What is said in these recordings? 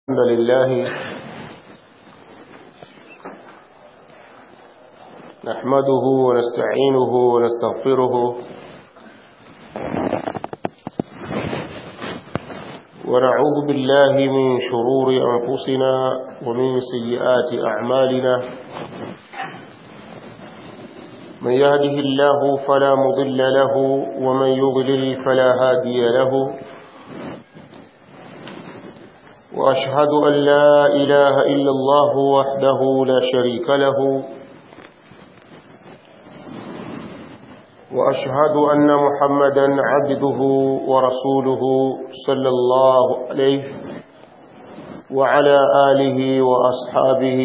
الحمد لله نحمده ونستعينه ونستغفره ونعوذ بالله من شرور أنفسنا ومن سيئات أعمالنا من يهده الله فلا مضل له ومن يضلل فلا هادي له وأشهد أن لا إله إلا الله وحده لا شريك له وأشهد أن محمدا عبده ورسوله صلى الله عليه وعلى آله وأصحابه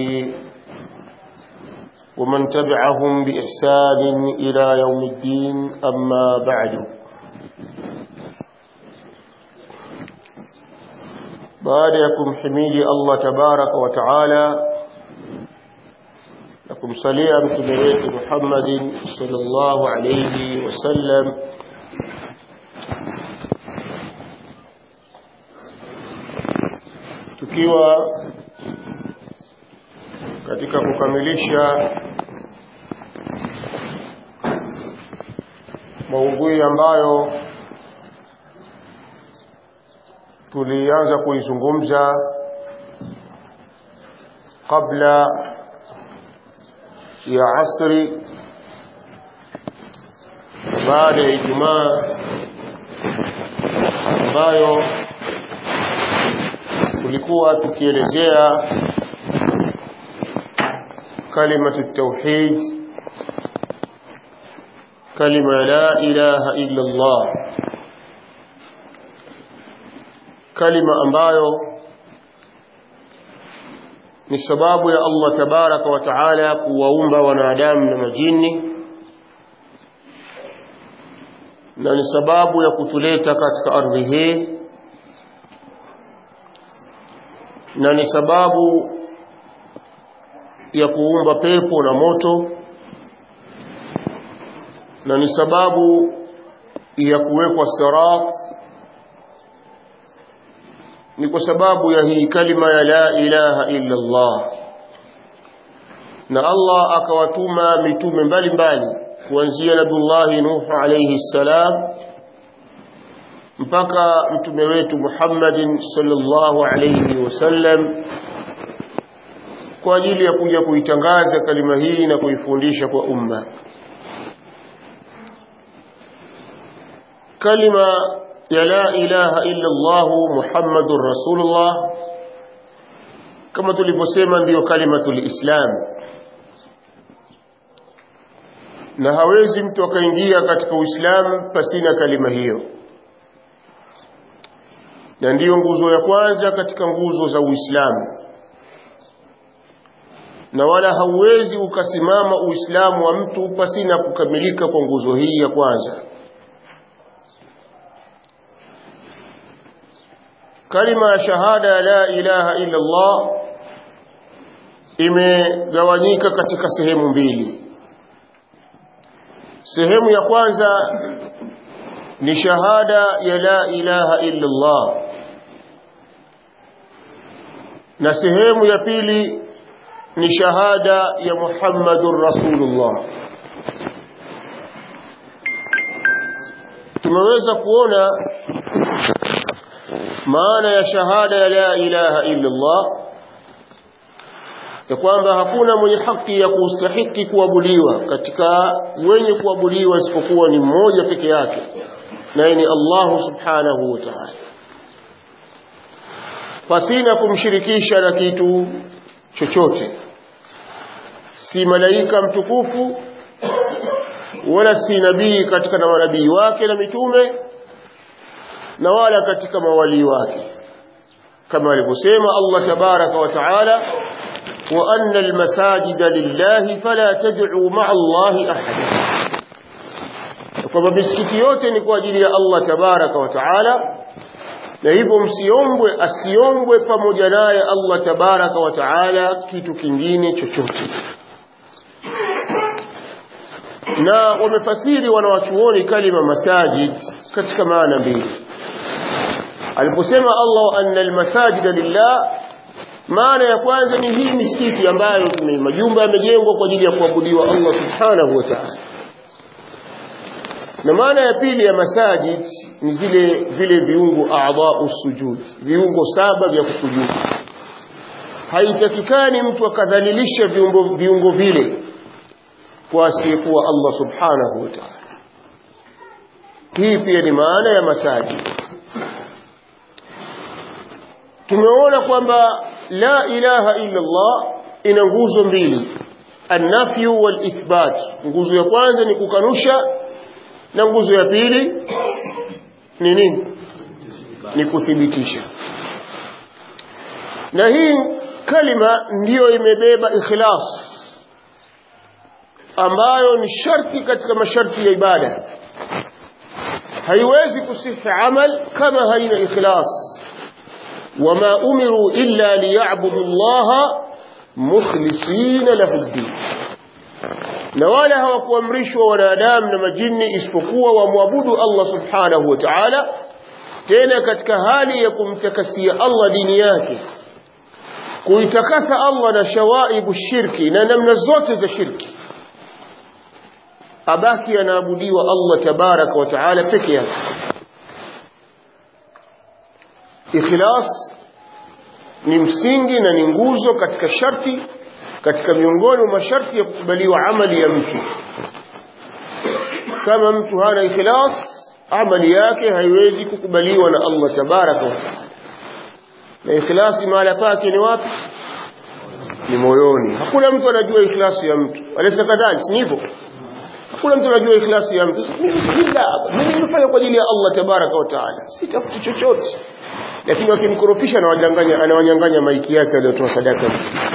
ومن تبعهم بإحسان إلى يوم الدين أما بعد baada ya kumhimidi Allah tabaraka wa taala na kumsalia mtume wetu Muhammadin sallallahu alayhi wasallam tukiwa katika kukamilisha maudhui ambayo tulianza kuizungumza kabla ya asri baada ya Ijumaa ambayo tulikuwa tukielezea kalimatu tauhid kalima la ilaha illa Allah kalima ambayo ni sababu ya Allah tabaraka wa taala kuwaumba wanadamu na majini na ni sababu ya kutuleta katika ardhi hii na ni sababu ya kuumba pepo na moto na ni sababu ya kuwekwa sirat ni kwa sababu ya hii kalima ya la ilaha illa Allah na Allah akawatuma mitume mbalimbali kuanzia Nabiullahi Nuh alayhi salam mpaka mtume wetu Muhammadin sallallahu alayhi wasallam kwa ajili ya kuja kuitangaza kalima hii na kuifundisha kwa umma kalima ya la ilaha illa Allah Muhammadur Rasulullah kama tulivyosema ndiyo kalimatul Islam na hawezi mtu akaingia katika Uislamu pasina kalima hiyo na ndiyo nguzo ya kwanza katika nguzo za Uislamu na wala hauwezi ukasimama Uislamu wa mtu pasina kukamilika kwa nguzo hii ya kwanza kalima ya shahada ya la ilaha illa Allah imegawanyika katika sehemu mbili sehemu ya kwanza ni shahada ya la ilaha illa Allah na sehemu ya pili ni shahada ya Muhammadur Rasulullah tumeweza kuona maana ya shahada ya la ilaha illa Allah ya kwamba hakuna mwenye haki ya kustahiki kuabudiwa katika wenye kuabudiwa isipokuwa ni mmoja peke yake naye ni Allah subhanahu wa ta'ala pasina kumshirikisha na kitu chochote si malaika mtukufu wala si nabii katika na manabii wake na mitume na wala katika mawali wake kama alivyosema Allah tabaraka wa taala wa anna almasajida lillahi fala tad'u ma'a Allahi ahada kwamba misikiti yote ni kwa ajili ya Allah tabaraka wa taala na hivyo msiombwe asiombwe pamoja naye Allah tabaraka wa taala kitu kingine chochote na wamefasiri wanawachuoni kalima masajid katika maana mbili aliposema Allah anna almasajida lillah maana ya kwanza ni hii misikiti ambayo ni majumba yamejengwa kwa ajili ya kuabudiwa Allah subhanahu wa ta'ala na maana ya pili ya masajid ni zile vile viungo a'dha'u sujud viungo saba vya kusujudu haitakikani mtu akadhalilisha viungo, viungo vile kwa asiyekuwa Allah subhanahu wa ta'ala hii pia ni maana ya masajid tumeona kwamba la ilaha illa Allah ina nguzo mbili an-nafyu wal ithbat nguzo ya kwanza ni kukanusha na nguzo ya pili ni nini ni kuthibitisha na hii kalima ndiyo imebeba ikhlas ambayo ni sharti katika masharti ya ibada haiwezi kusihi amal kama haina ikhlas wama umiru illa liya'budu Allah mukhlisina lahu ad-din na wala hawakuamrishwa wanadamu na majini isipokuwa wamwabudu Allah subhanahu wa ta'ala tena katika hali ya kumtakasia Allah dini yake kuitakasa Allah na shawaibu shirki na namna zote za shirki abaki anaabudiwa Allah tabaraka wa taala peke yake ikhlas ni msingi na ni nguzo katika sharti katika miongoni mwa masharti ya kukubaliwa amali ya mtu kama mtu hana ikhlas amali yake haiwezi kukubaliwa na Allah tabaraka wa taala na ikhlasi mahala pake ni wapi ni moyoni hakuna mtu anajua ikhlasi ya mtu alaysa kadhalika si hivyo hakuna mtu anajua ikhlasi ya mtu mimi nimefanya kwa ajili ya Allah tabaraka wa taala sitafuti chochote lakini wakimkorofisha anawanyang'anya anawanyang'anya maiki yake aliyotoa sadaka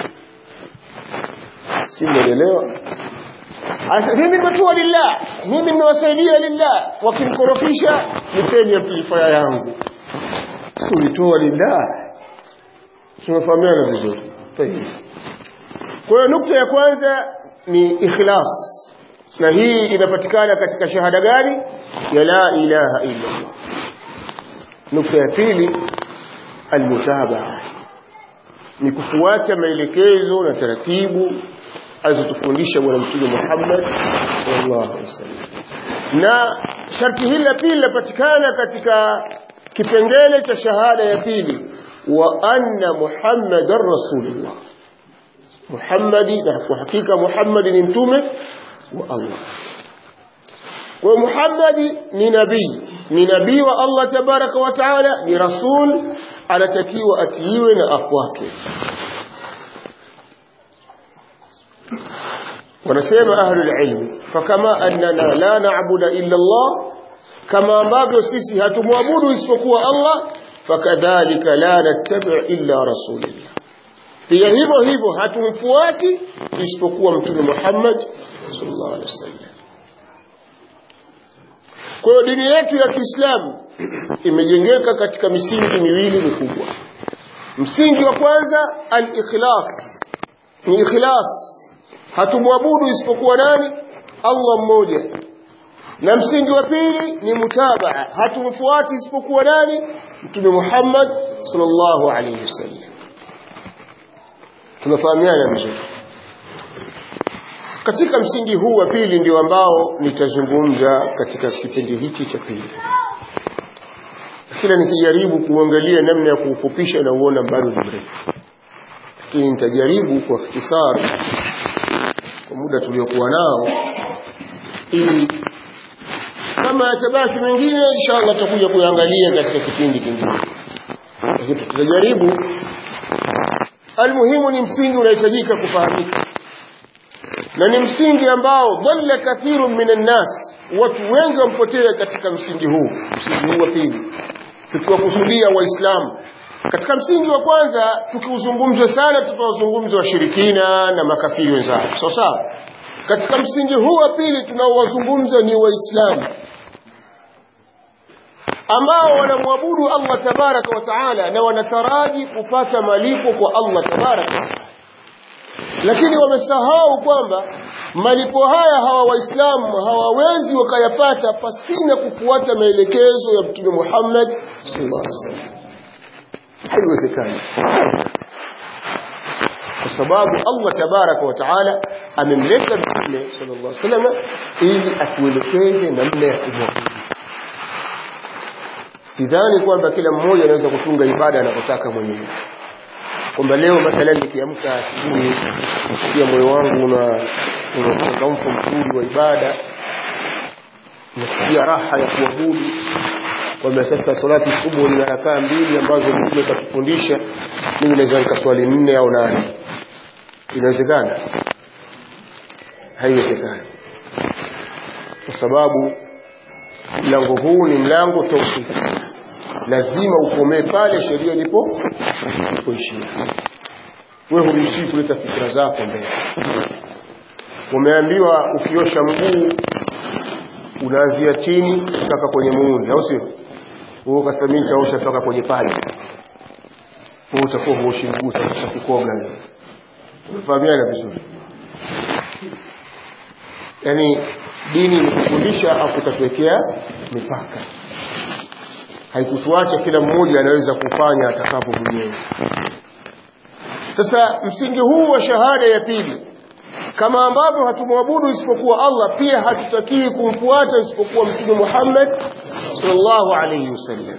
si mnaelewa mimi nimetoa lillah mimi nimewasaidia lillah wakimkorofisha nipeni amplifier yangu ulitoa lillah tumefahamiana vizuri kwa hiyo nukta ya kwanza ni ikhlas na hii inapatikana katika shahada gani ya la ilaha illa Allah nukta ya pili almutabaa ni kufuata maelekezo na taratibu alizotufundisha bwana mtume Muhammad sallallahu alaihi wasallam na sharti hili la pili linapatikana katika kipengele cha shahada ya pili wa anna muhammadar rasulullah muhammadi na kwa hakika muhammadi ni mtume wa Allah kwa muhammadi ni nabii ni nabii wa Allah tabaraka wa taala ni rasul anatakiwa atiiwe na afuatwe wanasema ahlul ilmi fakama annana la na'budu illa Allah kama ambavyo sisi hatumwabudu isipokuwa Allah fakadhalika la nattabi' illa rasulillah pia hivyo hivyo hatumfuati isipokuwa mtume Muhammad sallallahu alaihi wasallam kwa hiyo dini yetu ya Kiislamu imejengeka katika misingi miwili mikubwa msingi wa kwanza al-ikhlas ni ikhlas hatumwabudu isipokuwa nani Allah mmoja na msingi wa pili ni mutabaa hatumfuati isipokuwa nani mtume Muhammad sallallahu alayhi wasallam tunafahamiana vizuri katika msingi huu wa pili ndio ambao nitazungumza katika kipindi hichi cha pili kila nikijaribu kuangalia namna ya kuufupisha na uona bado ni mrefu lakini nitajaribu kwa ikhtisar kwa muda tuliokuwa nao ili kama yatabaki mengine inshallah tutakuja kuangalia katika kipindi kingine lakini tutajaribu almuhimu ni msingi unahitajika kufahamika na ni msingi ambao dhalla kathiru minan nas watu wengi wampotea katika msingi huu msingi huu wa pili tukiwakusudia waislamu katika msingi wa kwanza tukiuzungumza sana tutawazungumza washirikina na makafiri wenzao sawa sawa katika msingi huu wa pili tunaowazungumza ni waislamu ambao wanamwabudu Allah tabaraka wa taala na wanataraji kupata malipo kwa Allah tabaraka wa taala lakini wamesahau kwamba malipo haya hawa waislamu hawawezi wakayapata pasina kufuata maelekezo ya mtume Muhammad sallallahu alaihi wasallam haiwezekani sababu Allah tabaraka wa taala amemleta mtume sallallahu alaihi wasallam ili atuelekeze namna ya kumwabudu sidhani kwamba kila mmoja anaweza kutunga ibada anapotaka mwenyewe kwamba leo mathalan nikiamka asubuhi nisikia moyo wangu una una uchangamfu mzuri wa ibada nasikia raha ya kuabudu kwamba sasa salati kubwa ina rakaa mbili ambazo mtume katufundisha mimi naweza nikaswali nne au nane inawezekana haiwezekani kwa sababu mlango huu ni mlango tauhidi lazima ukomee pale sheria ilipo ilipoishia wewe huruhusiwi kuleta fikra zako mbele umeambiwa ukiosha mguu unaanzia chini mpaka kwenye muundi au sio wewe ukasema mimi nitaosha mpaka kwenye paja wewe utakuwa huoshi mguu utakosa kukoga wewe umefahamiana vizuri yaani dini ni kufundisha afu ikatuwekea mipaka haikutuacha kila mmoja anaweza kufanya atakapo mwenyewe sasa msingi huu wa shahada ya pili kama ambavyo hatumwabudu isipokuwa Allah pia hatutakii kumfuata isipokuwa mtume Muhammad sallallahu alayhi wasallam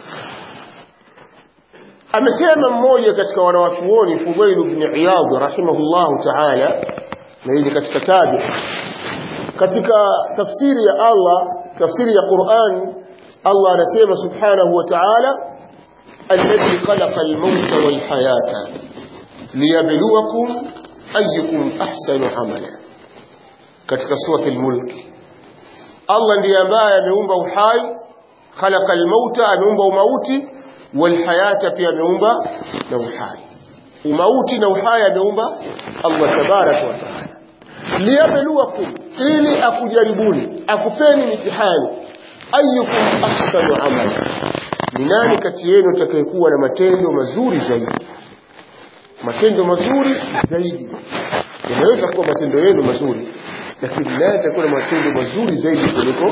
amesema mmoja katika wanawachuoni Fudail ibn Iyad rahimahullahu ta'ala na hili katika tabi katika tafsiri ya Allah tafsiri ya Qur'an Allah anasema subhanahu wa ta'ala alladhi khalaqa al-mauta wal hayata liyabluwakum ayyukum ahsanu amala katika surati al-mulk Allah ndiye ambaye ameumba uhai khalaqa al-mauta ameumba umauti wal hayata pia ameumba na uhai umauti na uhai ameumba Allah tabaraka wa taala liyabluwakum ili akujaribuni akupeni mitihani ayyukum ahsanu amala ni nani kati yenu atakayekuwa na matendo mazuri zaidi matendo mazuri zaidi yanaweza kuwa matendo yenu mazuri lakini naye atakuwa na matendo mazuri zaidi kuliko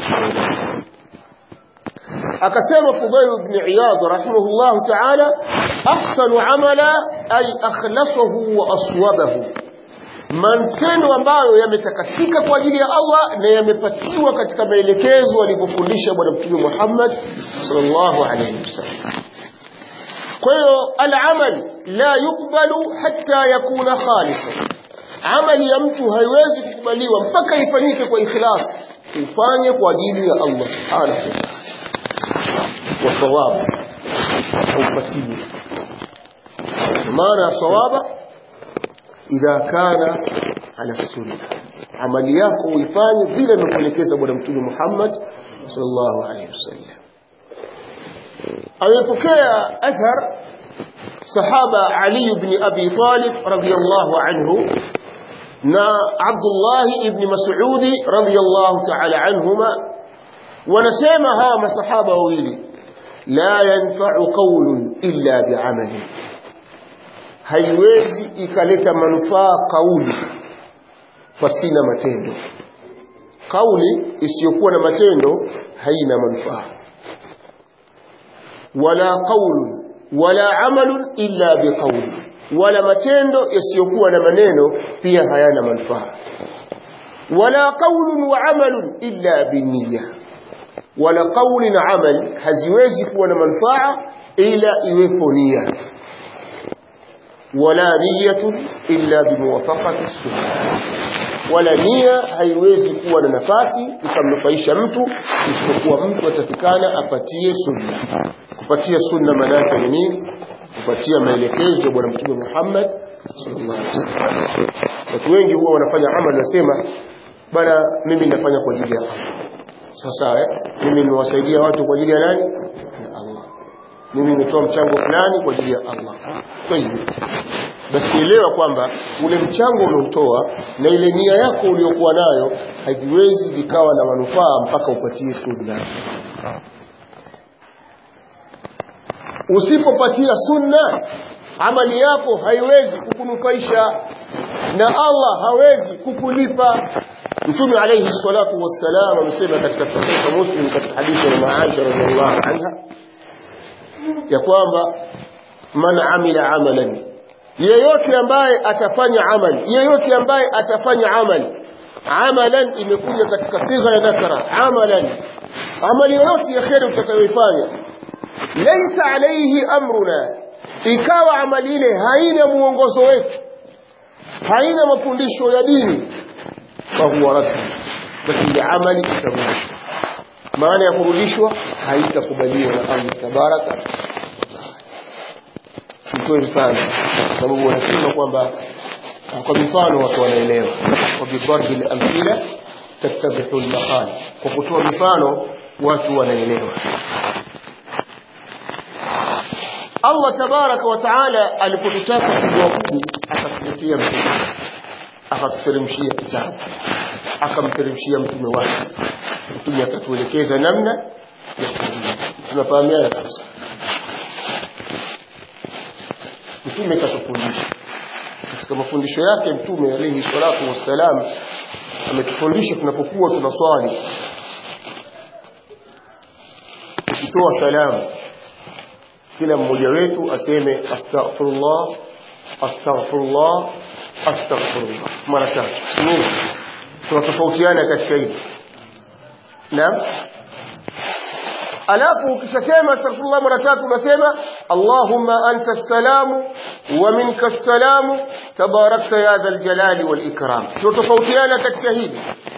akasema Fudail ibn Iyad rahimahullah ta'ala ahsanu amala ay akhlasuhu wa aswabahu matendo ambayo yametakasika kwa ajili ya Allah na yamepatiwa katika maelekezo alivyofundisha bwana mtume Muhammad sallallahu alayhi wasallam kwa hiyo al-amal la yukbalu hatta yakuna khalisan amali ya mtu haiwezi kukubaliwa mpaka ifanyike kwa ikhlas ufanye kwa ajili ya Allah subhanahu wa ta'ala wa thawab upatiwe maana thawaba idha kana ala sunna amali yako uifanye vile alivyoelekeza bwana mtume Muhammad sallallahu alaihi wasallam amepokea athar sahaba Ali ibn Abi Talib radiyallahu anhu na Abdullah ibn Mas'ud radiyallahu ta'ala anhuma wanasema hawa masahaba wawili la yanfa'u qawlun illa bi'amali haiwezi ikaleta manufaa kauli pasina matendo kauli isiyokuwa na matendo haina manufaa wala qaulun wala amalun illa biqauli wala matendo yasiyokuwa na maneno pia hayana manufaa wala qaulun wa amalun illa binniya wala qauli na amal haziwezi kuwa na manufaa ila iwepo nia wala niyatun illa bimuwafaqati sunna wala nia haiwezi kuwa na nafasi ikamnufaisha mtu isipokuwa mtu atakikana apatie sunna kupatia sunna maana yake ni nini kupatia maelekezo ya bwana mtume Muhammad sallallahu alaihi wasallam watu wengi huwa wanafanya amali nasema bwana mimi nafanya kwa ajili ya Allah sasa eh mimi nimewasaidia watu kwa ajili ya nani ya Allah mimi nimetoa mchango fulani kwa ajili ya Allah kwa hiyo basi elewa kwamba ule mchango uliotoa na ile nia yako uliyokuwa nayo haviwezi vikawa na manufaa mpaka upatie sunna usipopatia sunna amali yako haiwezi kukunufaisha na Allah hawezi kukulipa Mtume alayhi salatu wassalam amesema katika sahihi Muslim katika hadithi ya Aisha radhiallahu anha ya kwamba man amila amalan yeyote ambaye atafanya amali yeyote ambaye atafanya amali amalan imekuja katika sigha ya nakara amalan amali yoyote ya kheri utakayoifanya laysa alayhi amruna ikawa amali ile haina muongozo wetu haina mafundisho ya dini fahuwa rad basi ile amali itarudishwa maana ya kurudishwa haitakubaliwa na Allah tabaraka nitoe mfano kwa sababu wanasema kwamba kwa mifano watu wanaelewa kwa bidharbi al-amthila tattabihu al-maqal kwa kutoa mifano watu wanaelewa Allah tabaraka wa taala alipotutaka kumwabudu akatuletea mtume akatuteremshia kitabu akamteremshia mtume wake mtume akatuelekeza namna ya kuabudu tunafahamiana sasa mtume katufundisha katika mafundisho yake mtume alayhi salatu wassalam ametufundisha tunapokuwa tunaswali tukitoa salamu kila mmoja wetu aseme astaghfirullah astaghfirullah astaghfirullah mara tatu nini tunatofautiana katika hili naam alafu ukishasema astaghfirullah mara tatu unasema allahumma anta salamu wa minka salamu tabarakta ya dhal jalali wal ikram tunatofautiana katika hili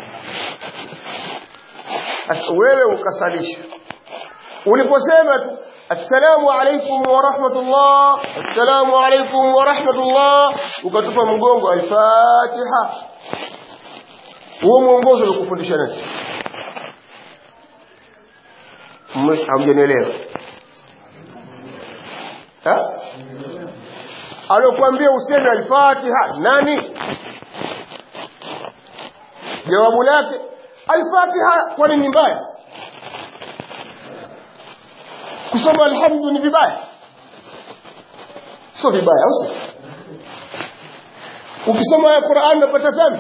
wewe ukasalisha uliposema tu assalamu alaikum wa rahmatullah assalamu alaikum wa rahmatullah ukatupa mgongo alfatiha huo mwongozo ulikufundisha nani hamjanielewa alokuambia useme alfatiha nani jawabu lake alfatiha kwani ni mbaya kusoma alhamdu ni vibaya sio vibaya au sio ukisoma ya Qur'an unapata dhambi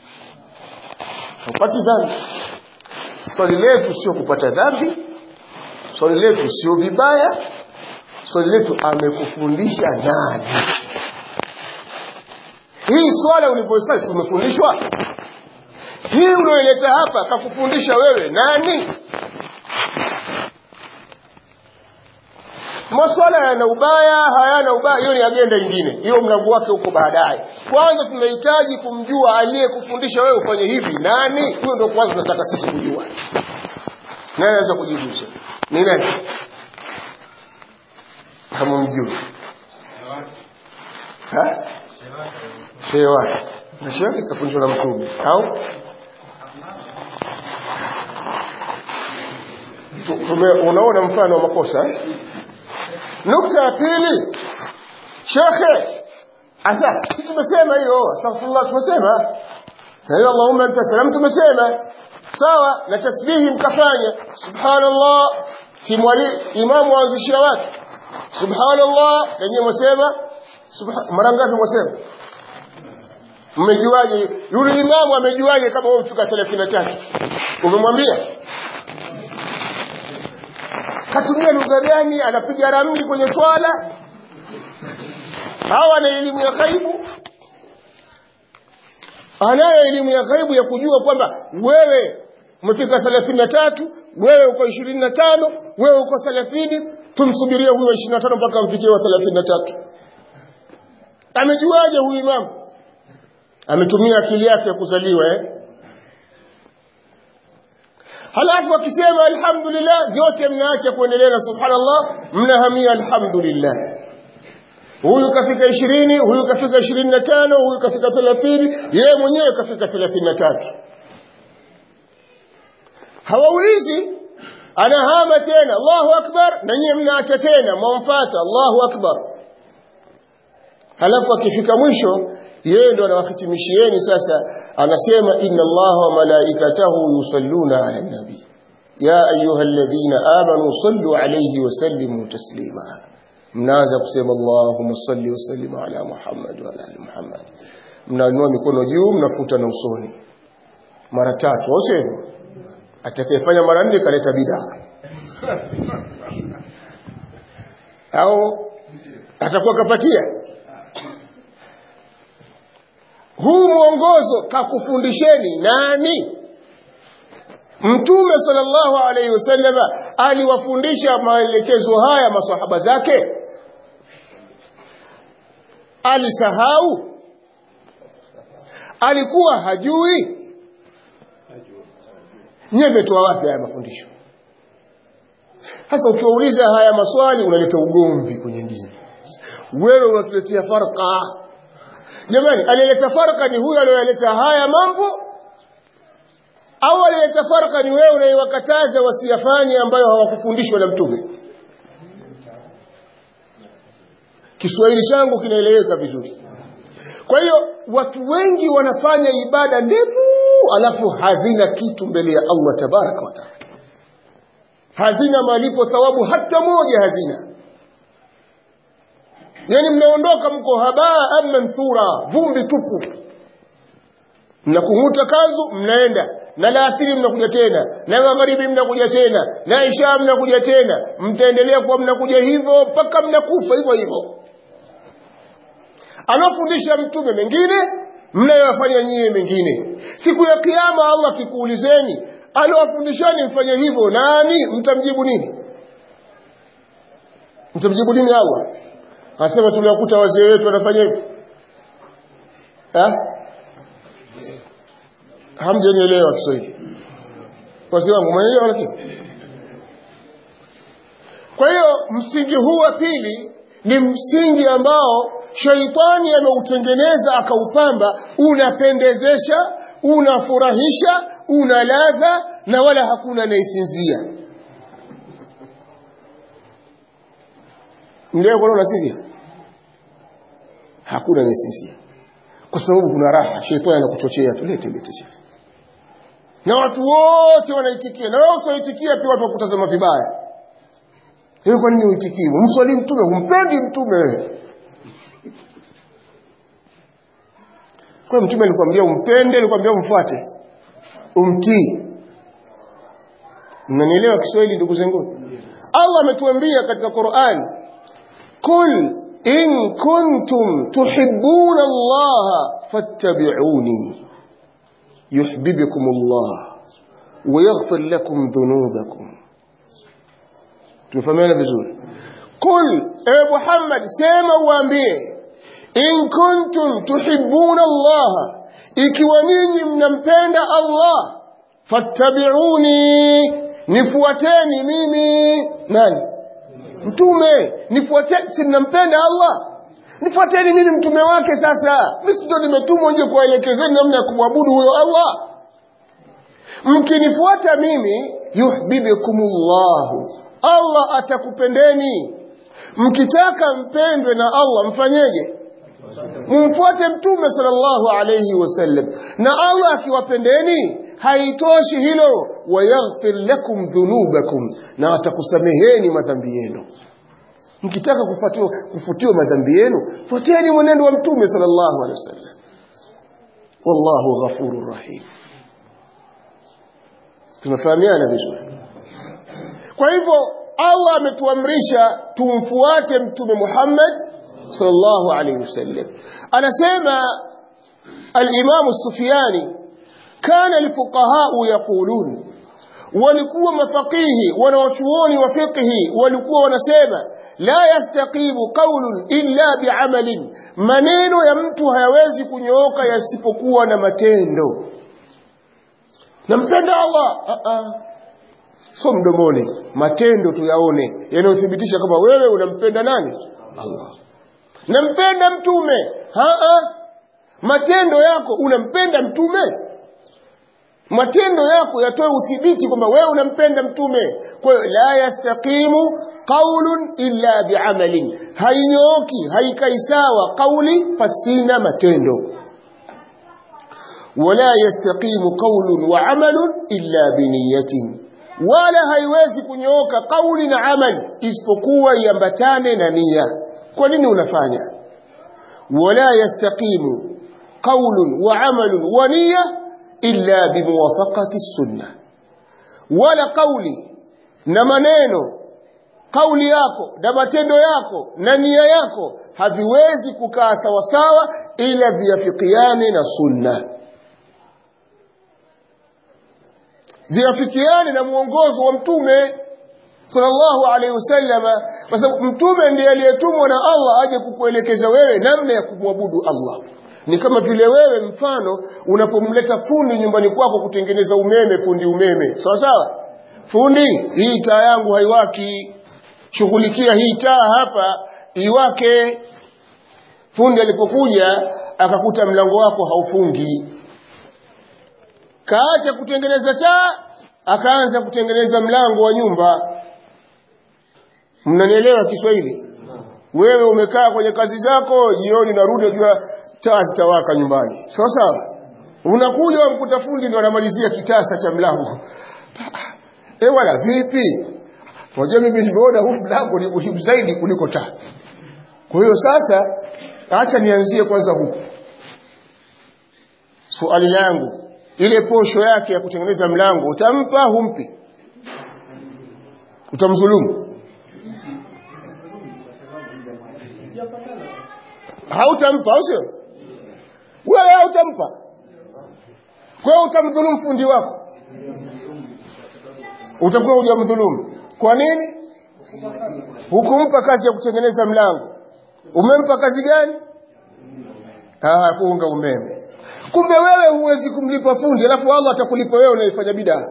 upati dhambi swali letu sio kupata dhambi swali letu sio vibaya swali letu amekufundisha nani hii swala ulivyosali umefundishwa hii unaoleta hapa kakufundisha wewe nani maswala yana ubaya hayana ubaya hiyo ni agenda nyingine hiyo mlango wake huko baadaye kwanza tunahitaji kumjua aliyekufundisha wewe ufanye hivi nani huyo ndio kwanza tunataka sisi kujua nani anaweza kujibu ni nani hamumjui ha shehe wake na shehe wake kafundishwa na mtume au unaona mfano wa makosa eh? nukta ya pili shekhe asa si tumesema hiyo astaghfirullah tumesema na hiyo allahumma anta salam tumesema sawa na tasbihi mkafanya subhanallah si mwali imamu waanzishia watu subhanallah lenyewe mwasema mara ngapi mwasema mmejuaje yule imamu amejuaje kama wewe mfika 33 umemwambia katumia lugha gani anapiga ramli kwenye swala au ana elimu ya ghaibu anayo elimu ya ghaibu ya kujua kwamba wewe umefika thelathini na tatu wewe uko ishirini na tano wewe uko thelathini tumsubirie huyo ishirini na tano mpaka amfikie wa thelathini na tatu amejuaje huyu imamu ametumia akili yake ya kuzaliwa eh? halafu akisema alhamdulillah vyote mnaacha kuendelea na subhanallah mnahamia alhamdulillah huyu kafika ishirini huyu kafika ishirini na tano huyu kafika thelathini yeye mwenyewe kafika thelathini na tatu hawaulizi anahama tena allahu akbar na nyiye mnaacha tena mwamfata allahu akbar halafu akifika mwisho yeye ndo anawahitimishieni sasa anasema inna allaha wa malaikatahu yusalluna ala nabi ya ayuha alladhina amanu sallu alayhi wa sallimu taslima mnaanza kusema allahumma salli wa sallim ala muhammad wa ala ali muhammad mnainua mikono juu mnafuta na usoni mara tatu au sio atakayefanya mara nne kaleta bidaa au atakuwa kapatia huu mwongozo kakufundisheni nani mtume sallallahu alaihi wasallama aliwafundisha maelekezo haya masahaba zake alisahau alikuwa hajui nyevetoa wapi haya mafundisho sasa ukiwauliza haya maswali unaleta ugomvi kwenye dini wewe unatuletea farqa jamani aliyeleta farqa ni huyo aliyoleta haya mambo au aliyeleta farqa ni wewe unaiwakataza wasiyafanye ambayo hawakufundishwa na mtume Kiswahili changu kinaeleweka vizuri kwa hiyo watu wengi wanafanya ibada ndefu alafu hazina kitu mbele ya Allah tabaraka wa taala hazina malipo thawabu hata moja hazina yani mnaondoka mko habaa ama manthura vumbi tupu mnakung'uta kanzu mnaenda na laasiri mnakuja tena na magharibi mnakuja tena na isha mnakuja tena mtaendelea kuwa mnakuja hivyo mpaka mnakufa hivyo hivyo anafundisha mtume mengine mnayoyafanya nyie mengine siku ya kiama allah akikuulizeni aliwafundishani mfanye hivyo nani mtamjibu nini mtamjibu nini allah anasema tuliwakuta wazee wetu wanafanya hivyo hamjanielewa kiswahili wazee wangu mwenelewa lakini kwa hiyo msingi huu wa pili ni msingi ambao shaitani ameutengeneza akaupamba unapendezesha unafurahisha una ladha na wala hakuna anaisinzia mleo kuna unasinzia hakuna anayesinzia kwa sababu kuna raha shetani anakuchochea tulete lete chef na watu wote wanaitikia na wewe usioitikia pia watu wakutazama vibaya hiyo kwa nini uitikii mswali mtume humpendi mtume wewe kwa mtume alikwambia umpende alikwambia umfuate umtii mnanielewa Kiswahili ndugu zangu Allah ametuambia katika Qur'an kul in kuntum tuhibbuna Allah fattabi'uni yuhibbukum Allah wa yaghfir lakum dhunubakum tumefahamiana vizuri kul e Muhammad sema uambie in kuntum tuhibbuna Allah ikiwa ninyi mnampenda Allah fattabi'uni nifuateni mimi nani mtume nifuateni si mnampenda Allah nifuateni nini mtume wake sasa mimi ndio nimetumwa nje kuwaelekezeni namna ya kumwabudu huyo Allah mkinifuata mimi yuhibbukumullahu Allah atakupendeni mkitaka mpendwe na Allah mfanyeje mumfuate mtume sallallahu alayhi wasallam na Allah akiwapendeni haitoshi hilo wayaghfir lakum dhunubakum na atakusameheni madhambi yenu mkitaka kufutiwa kufutiwa madhambi yenu fuateni mwenendo wa mtume sallallahu alayhi wasallam wallahu ghafurur rahim tunafahamiana vizuri kwa hivyo Allah ametuamrisha tumfuate mtume Muhammad sallallahu alayhi wasallam anasema al-Imam Sufyani kana al-fuqaha yaqulun walikuwa mafaqihi wanawachuoni wa fiqhi walikuwa wanasema la yastaqimu qawlun illa bi'amalin maneno ya mtu hayawezi kunyooka yasipokuwa na matendo nampenda Allah uh -uh. so mdomoni matendo tuyaone yanayothibitisha kama wewe unampenda nani Allah nampenda mtume haa matendo yako unampenda mtume matendo yako yatoe uthibiti kwamba wewe unampenda mtume kwa hiyo la yastaqimu qaulun illa biamalin hainyooki haikai sawa qauli pasina matendo wala yastaqimu qaulun wa amalun illa biniyatin wala haiwezi kunyooka kauli na amal isipokuwa iambatane na nia kwa nini unafanya wala yastaqimu qaulun wa amalun wa nia illa bimuwafaqati sunna wala kauli na maneno kauli yako na matendo yako na nia yako haviwezi kukaa sawasawa ila viafikiane na sunna viafikiane na mwongozo wa mtume sallallahu alaihi wasallama kwa sababu mtume ndiye aliyetumwa na Allah aje kukuelekeza wewe namna ya kumwabudu Allah ni kama vile wewe mfano unapomleta fundi nyumbani kwako kutengeneza umeme fundi umeme sawa sawa fundi hii taa yangu haiwaki shughulikia hii taa hapa iwake fundi alipokuja akakuta mlango wako haufungi kaacha kutengeneza taa akaanza kutengeneza mlango wa nyumba mnanielewa Kiswahili wewe umekaa kwenye kazi zako jioni narudi unajua taa zitawaka nyumbani sawa sawa unakuja umkuta fundi ndo anamalizia kitasa cha mlango eh wala vipi unajua mimi nimeona huu mlango ni muhimu zaidi kuliko taa kwa hiyo sasa acha nianzie kwanza huku swali langu ile posho yake ya kutengeneza mlango utampa humpi utamdhulumu hautampa au sio wewe hautampa kwa hiyo utamdhulumu fundi wako utakuwa hujamdhulumu kwa nini hukumpa kazi ya kutengeneza mlango umempa kazi gani ah kuunga umeme kumbe wewe huwezi kumlipa fundi alafu Allah atakulipa wewe unaifanya bidaa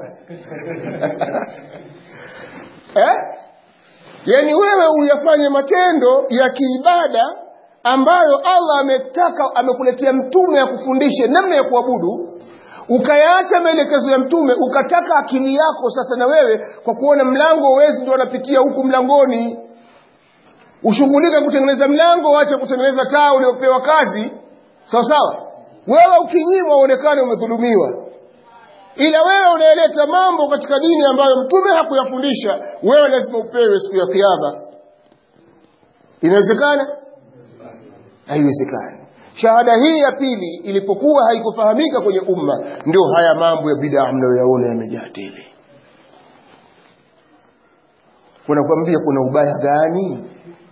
eh yani wewe uyafanye matendo ya kiibada ambayo Allah ametaka amekuletea mtume akufundishe namna ya kuabudu ukayaacha maelekezo ya mtume ukataka akili yako sasa na wewe kwa kuona mlango uwezi ndio anapitia huku mlangoni ushughulika kutengeneza mlango waache kutengeneza taa uliopewa kazi sawa sawa wewe ukinyimwa uonekane umedhulumiwa ila wewe unayeleta mambo katika dini ambayo mtume hakuyafundisha wewe lazima upewe siku ya kiyama inawezekana haiwezekani shahada hii ya pili ilipokuwa haikufahamika kwenye umma ndio haya mambo ya bid'a mnayoyaona yamejaa tele wanakuambia kuna ubaya gani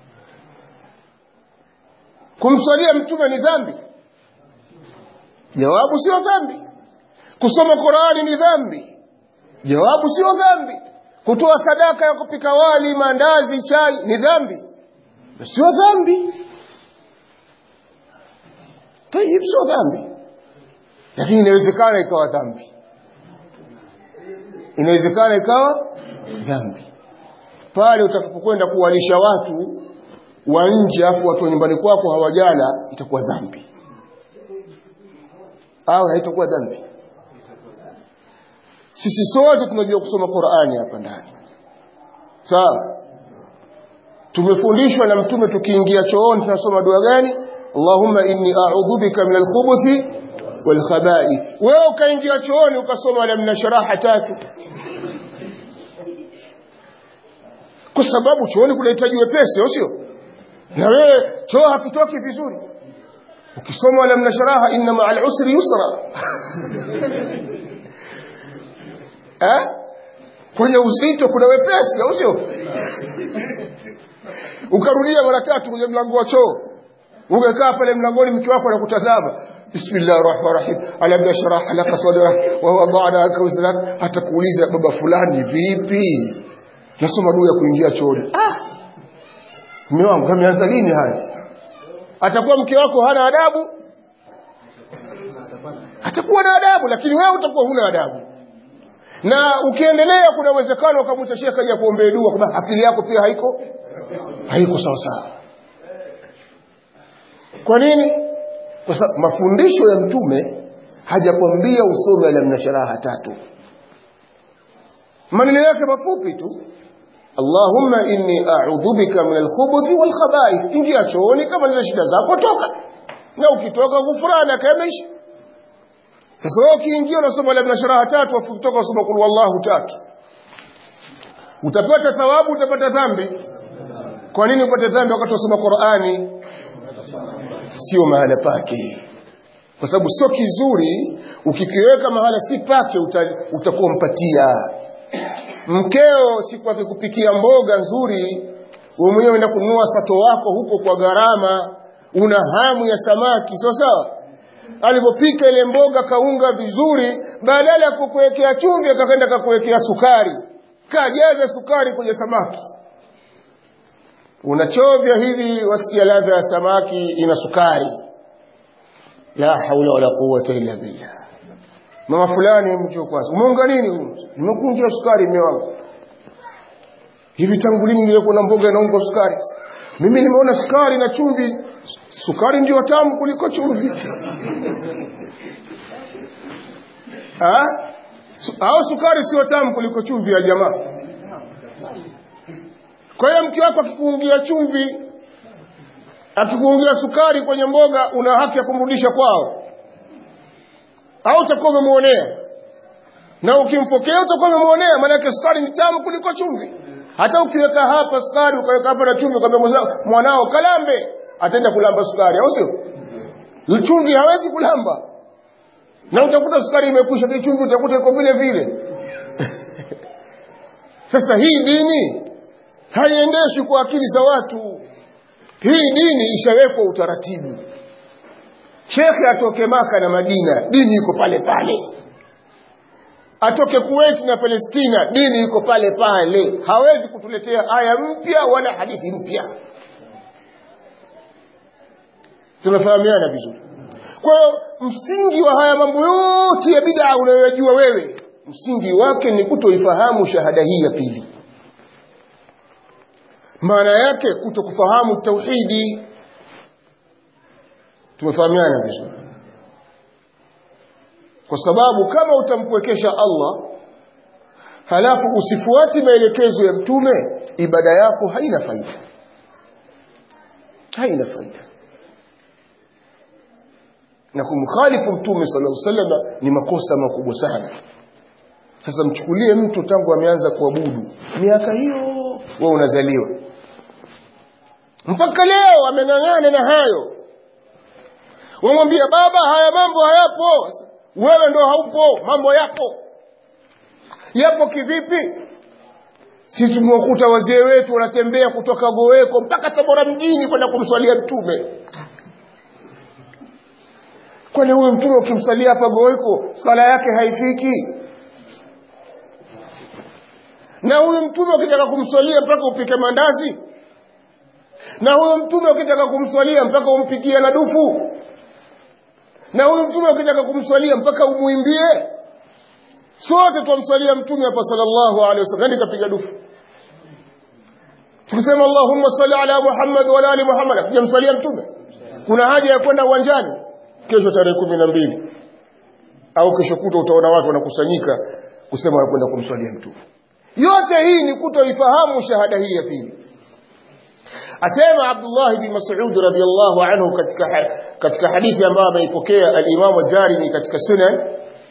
kumswalia mtume ni dhambi jawabu sio dhambi kusoma Qur'ani ni dhambi jawabu sio dhambi kutoa sadaka ya kupika wali mandazi chai ni dhambi sio dhambi tayib sio dhambi lakini inawezekana ikawa dhambi inawezekana ikawa dhambi pale utakapokwenda kuwalisha watu wa nje afu watu wa nyumbani kwako hawajala itakuwa dhambi au haitakuwa dhambi sisi sote tunajua kusoma Qur'ani hapa ndani sawa tumefundishwa na mtume tukiingia chooni tunasoma dua gani Allahumma inni a'udhu bika min al-khubuthi wal khaba'ith wewe ukaingia chooni ukasoma lam nashraha tatu kwa sababu chooni kunahitaji wepesi au sio na wewe choo hakitoki vizuri ukisoma lam nashraha inna ma'al usri yusra eh kwenye uzito kuna wepesi au sio ukarudia mara tatu kwenye mlango wa choo ungekaa pale mlangoni mke wako anakutazama bismillahir rahmanir rahim alam nashrah laka sadrak wa wada'na anka wizrak atakuuliza baba fulani vipi nasoma dua ya kuingia chooni ah mume wangu kameanza lini haya atakuwa mke wako hana adabu atakuwa na adabu lakini wewe utakuwa huna adabu na ukiendelea kuna uwezekano ukamwita shekhe aje kuombea dua kwamba akili yako pia haiko haiko sawa sawa kwa nini kwa sababu mafundisho ya mtume hajakwambia usome alam sharaha tatu maneno yake mafupi tu Allahumma inni a'udhu bika min al-khubuthi wal khaba'ith ingia chooni kama nina shida zako toka na ukitoka gufrana kamesh sasa wewe ukiingia unasoma alam sharaha tatu afu kutoka unasoma kul wallahu tatu utapata thawabu utapata dhambi kwa nini upate dhambi wakati unasoma Qur'ani sio mahala pake kwa sababu sio kizuri ukikiweka mahala si pake utakuwa mpatia mkeo siku akikupikia mboga nzuri wewe mwenyewe unaenda kununua sato wako huko kwa gharama una hamu ya samaki sawa sawa alipopika ile mboga kaunga vizuri badala ya kukuwekea chumvi akakwenda kakuwekea sukari kajaza sukari kwenye samaki unachovya hivi wasikia ladha ya samaki ina sukari la haula wala quwwata illa billah mama fulani mcho kwanza umeunga nini huyu nimekunja sukari mume wangu hivi tangu lini nilikuwa na mboga inaungwa sukari mimi nimeona sukari na chumvi sukari ndio tamu kuliko chumvi ah au sukari sio tamu kuliko chumvi ya jamaa kwa hiyo mke wako akikuungia chumvi akikuungia sukari kwenye mboga una haki ya kumrudisha kwao au utakuwa umemwonea na ukimfokea utakuwa umemwonea maanake sukari ni tamu kuliko chumvi hata ukiweka hapa sukari ukaweka hapa na chumvi ukamwambia mwanao kalambe ataenda kulamba sukari au sio chumvi hawezi kulamba na utakuta sukari imekwisha chumvi utakuta iko vile vile sasa hii dini haiendeshwi kwa akili za watu hii dini ishawekwa utaratibu shekhe atoke maka na madina dini iko pale pale atoke kuwait na palestina dini iko pale pale hawezi kutuletea aya mpya wala hadithi mpya tunafahamiana vizuri kwa hiyo msingi wa haya mambo yote ya bidaa unayoyajua wewe msingi wake ni kutoifahamu shahada hii ya pili maana yake kuto kufahamu tauhidi tumefahamiana vizuri kwa sababu kama utampwekesha Allah halafu usifuati maelekezo ya mtume ibada yako haina faida haina faida na kumkhalifu mtume sallallahu alaihi wasallam ni makosa makubwa sana sasa mchukulie mtu tangu ameanza kuabudu miaka hiyo wewe unazaliwa mpaka leo ameng'ang'ana na hayo wamwambia baba haya mambo hayapo wewe ndo haupo mambo yapo yapo kivipi sisi tumewakuta wazee wetu wanatembea kutoka goweko mpaka tabora mjini kwenda kumswalia mtume kwani huyu mtume ukimsalia hapa goweko sala yake haifiki na huyu mtume ukitaka kumswalia mpaka upike mandazi na huyu mtume ukitaka kumswalia mpaka umpikie na dufu na huyu mtume ukitaka kumswalia mpaka umwimbie sote twamswalia mtume hapa sallallahu alaihi wasallam nani kapiga dufu tukisema allahumma salli ala muhammad wa ala ali muhammad hatujamswalia mtume kuna haja ya kwenda uwanjani kesho tarehe kumi na mbili au kesho kuta utaona watu wanakusanyika kusema wanakwenda kumswalia mtume yote hii ni kutoifahamu shahada hii ya pili asema Abdullah bin Mas'ud radhiyallahu anhu katika katika hadithi ambayo ameipokea al-Imam ad-Darimi katika Sunan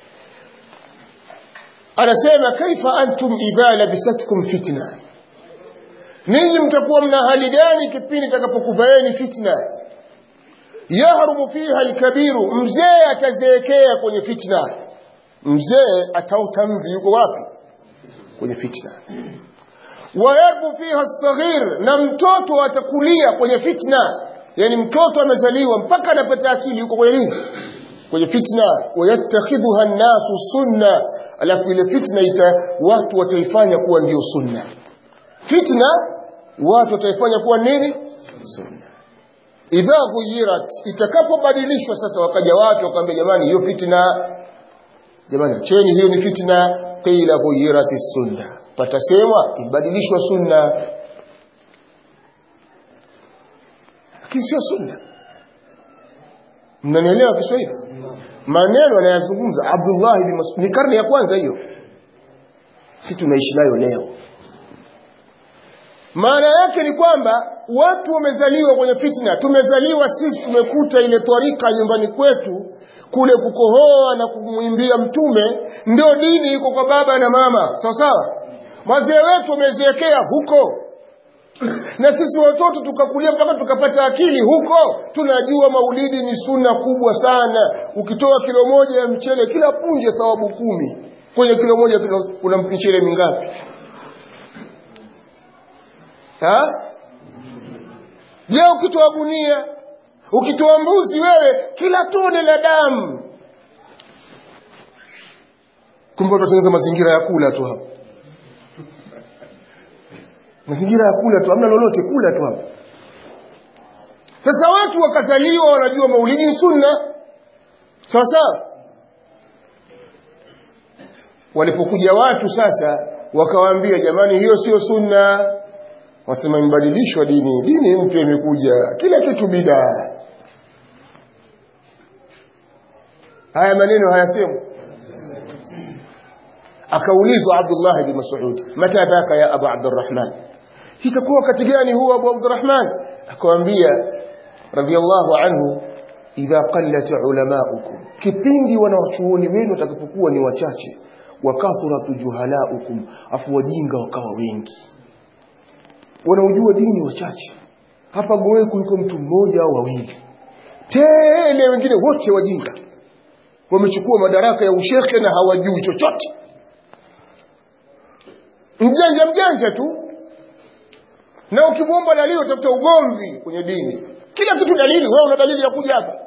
anasema kaifa antum idha labisatkum fitna ninyi mtakuwa mna hali gani kipindi takapokuvaeni fitna yahrumu fiha al-kabiru mzee atazeekea kwenye fitna mzee atauta mvi yuko wapi kwenye fitna wayarbu fiha saghir na mtoto atakulia kwenye fitna yani mtoto amezaliwa mpaka anapata akili yuko kwenye nini kwenye fitna wayattakhidhuha nnasu sunna alafu ile fitna ita watu wataifanya kuwa ndio sunna fitna watu wataifanya kuwa nini sunna idha ghuyirat itakapobadilishwa sasa wakaja watu wakamwambia jamani hiyo fitna jamani acheni hiyo ni fitna qila ghuyirati sunna patasemwa ibadilishwa sunna lakini sio sunna mnanielewa kiswahili maneno anayazungumza abdullah bin mas'ud ni karne ya kwanza hiyo si tunaishi nayo leo maana yake ni kwamba watu wamezaliwa kwenye fitna tumezaliwa sisi tumekuta ile twarika nyumbani kwetu kule kukohoa na kumwimbia mtume ndio dini iko kwa baba na mama sawa sawa wazee wetu wamezeekea huko na sisi watoto tukakulia mpaka tukapata akili huko tunajua maulidi ni sunna kubwa sana ukitoa kilo moja ya mchele kila punje thawabu kumi kwenye kilo moja kuna mchele mingapi ha? je ukitoa gunia ukitoa mbuzi wewe kila tone la damu kumbe utatengeneza mazingira ya kula tu hapa mazingira ya kula tu hamna lolote kula tu hapa sasa watu wakazaliwa wanajua maulidi ni sunna sawa sawa walipokuja watu sasa wakawaambia jamani hiyo sio sunna wasema imebadilishwa dini dini mpya imekuja kila kitu bidaa haya maneno hayasemwi akaulizwa Abdullah bin Mas'ud mata baka ya Abu Abdurrahman itakuwa wakati gani huwa Abu Abdurrahman akamwambia radiyallahu anhu idha qallat ulamaukum kipindi wanawachuoni wenu watakapokuwa ni wachache wakathurat juhalaukum afu wajinga wakawa wengi wanaojua dini wachache hapa Goweku yuko mtu mmoja au wawili tele wengine wote wajinga wamechukua madaraka ya ushekhe na hawajui chochote mjanja mjanja tu na ukimwomba dalili utafuta ugomvi kwenye dini kila kitu dalili wewe una dalili ya kuja hapa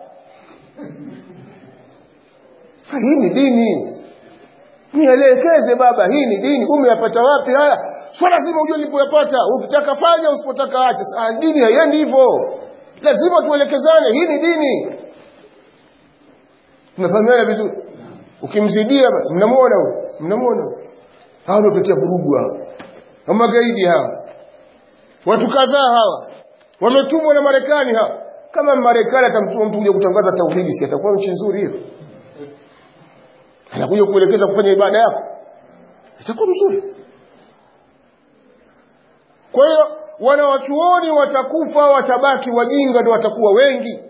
sasa hii ni dini nielekeze baba hii ni dini umeyapata wapi haya sio lazima ujue nilipoyapata ukitaka fanya usipotaka acha sasa dini haiendi hivyo lazima tuelekezane hii ni dini tunafahamiana vizuri ukimzidia mnamuona huyo mnamuona hao ndio tutia vurugu hao magaidi hawa watu kadhaa hawa wametumwa na Marekani hawa kama Marekani atamtuma mtu kuja kutangaza tauhidi si atakuwa nchi nzuri hiyo anakuja kuelekeza kufanya ibada yako itakuwa mzuri kwa hiyo wanawachuoni watakufa watabaki wajinga ndio watakuwa wengi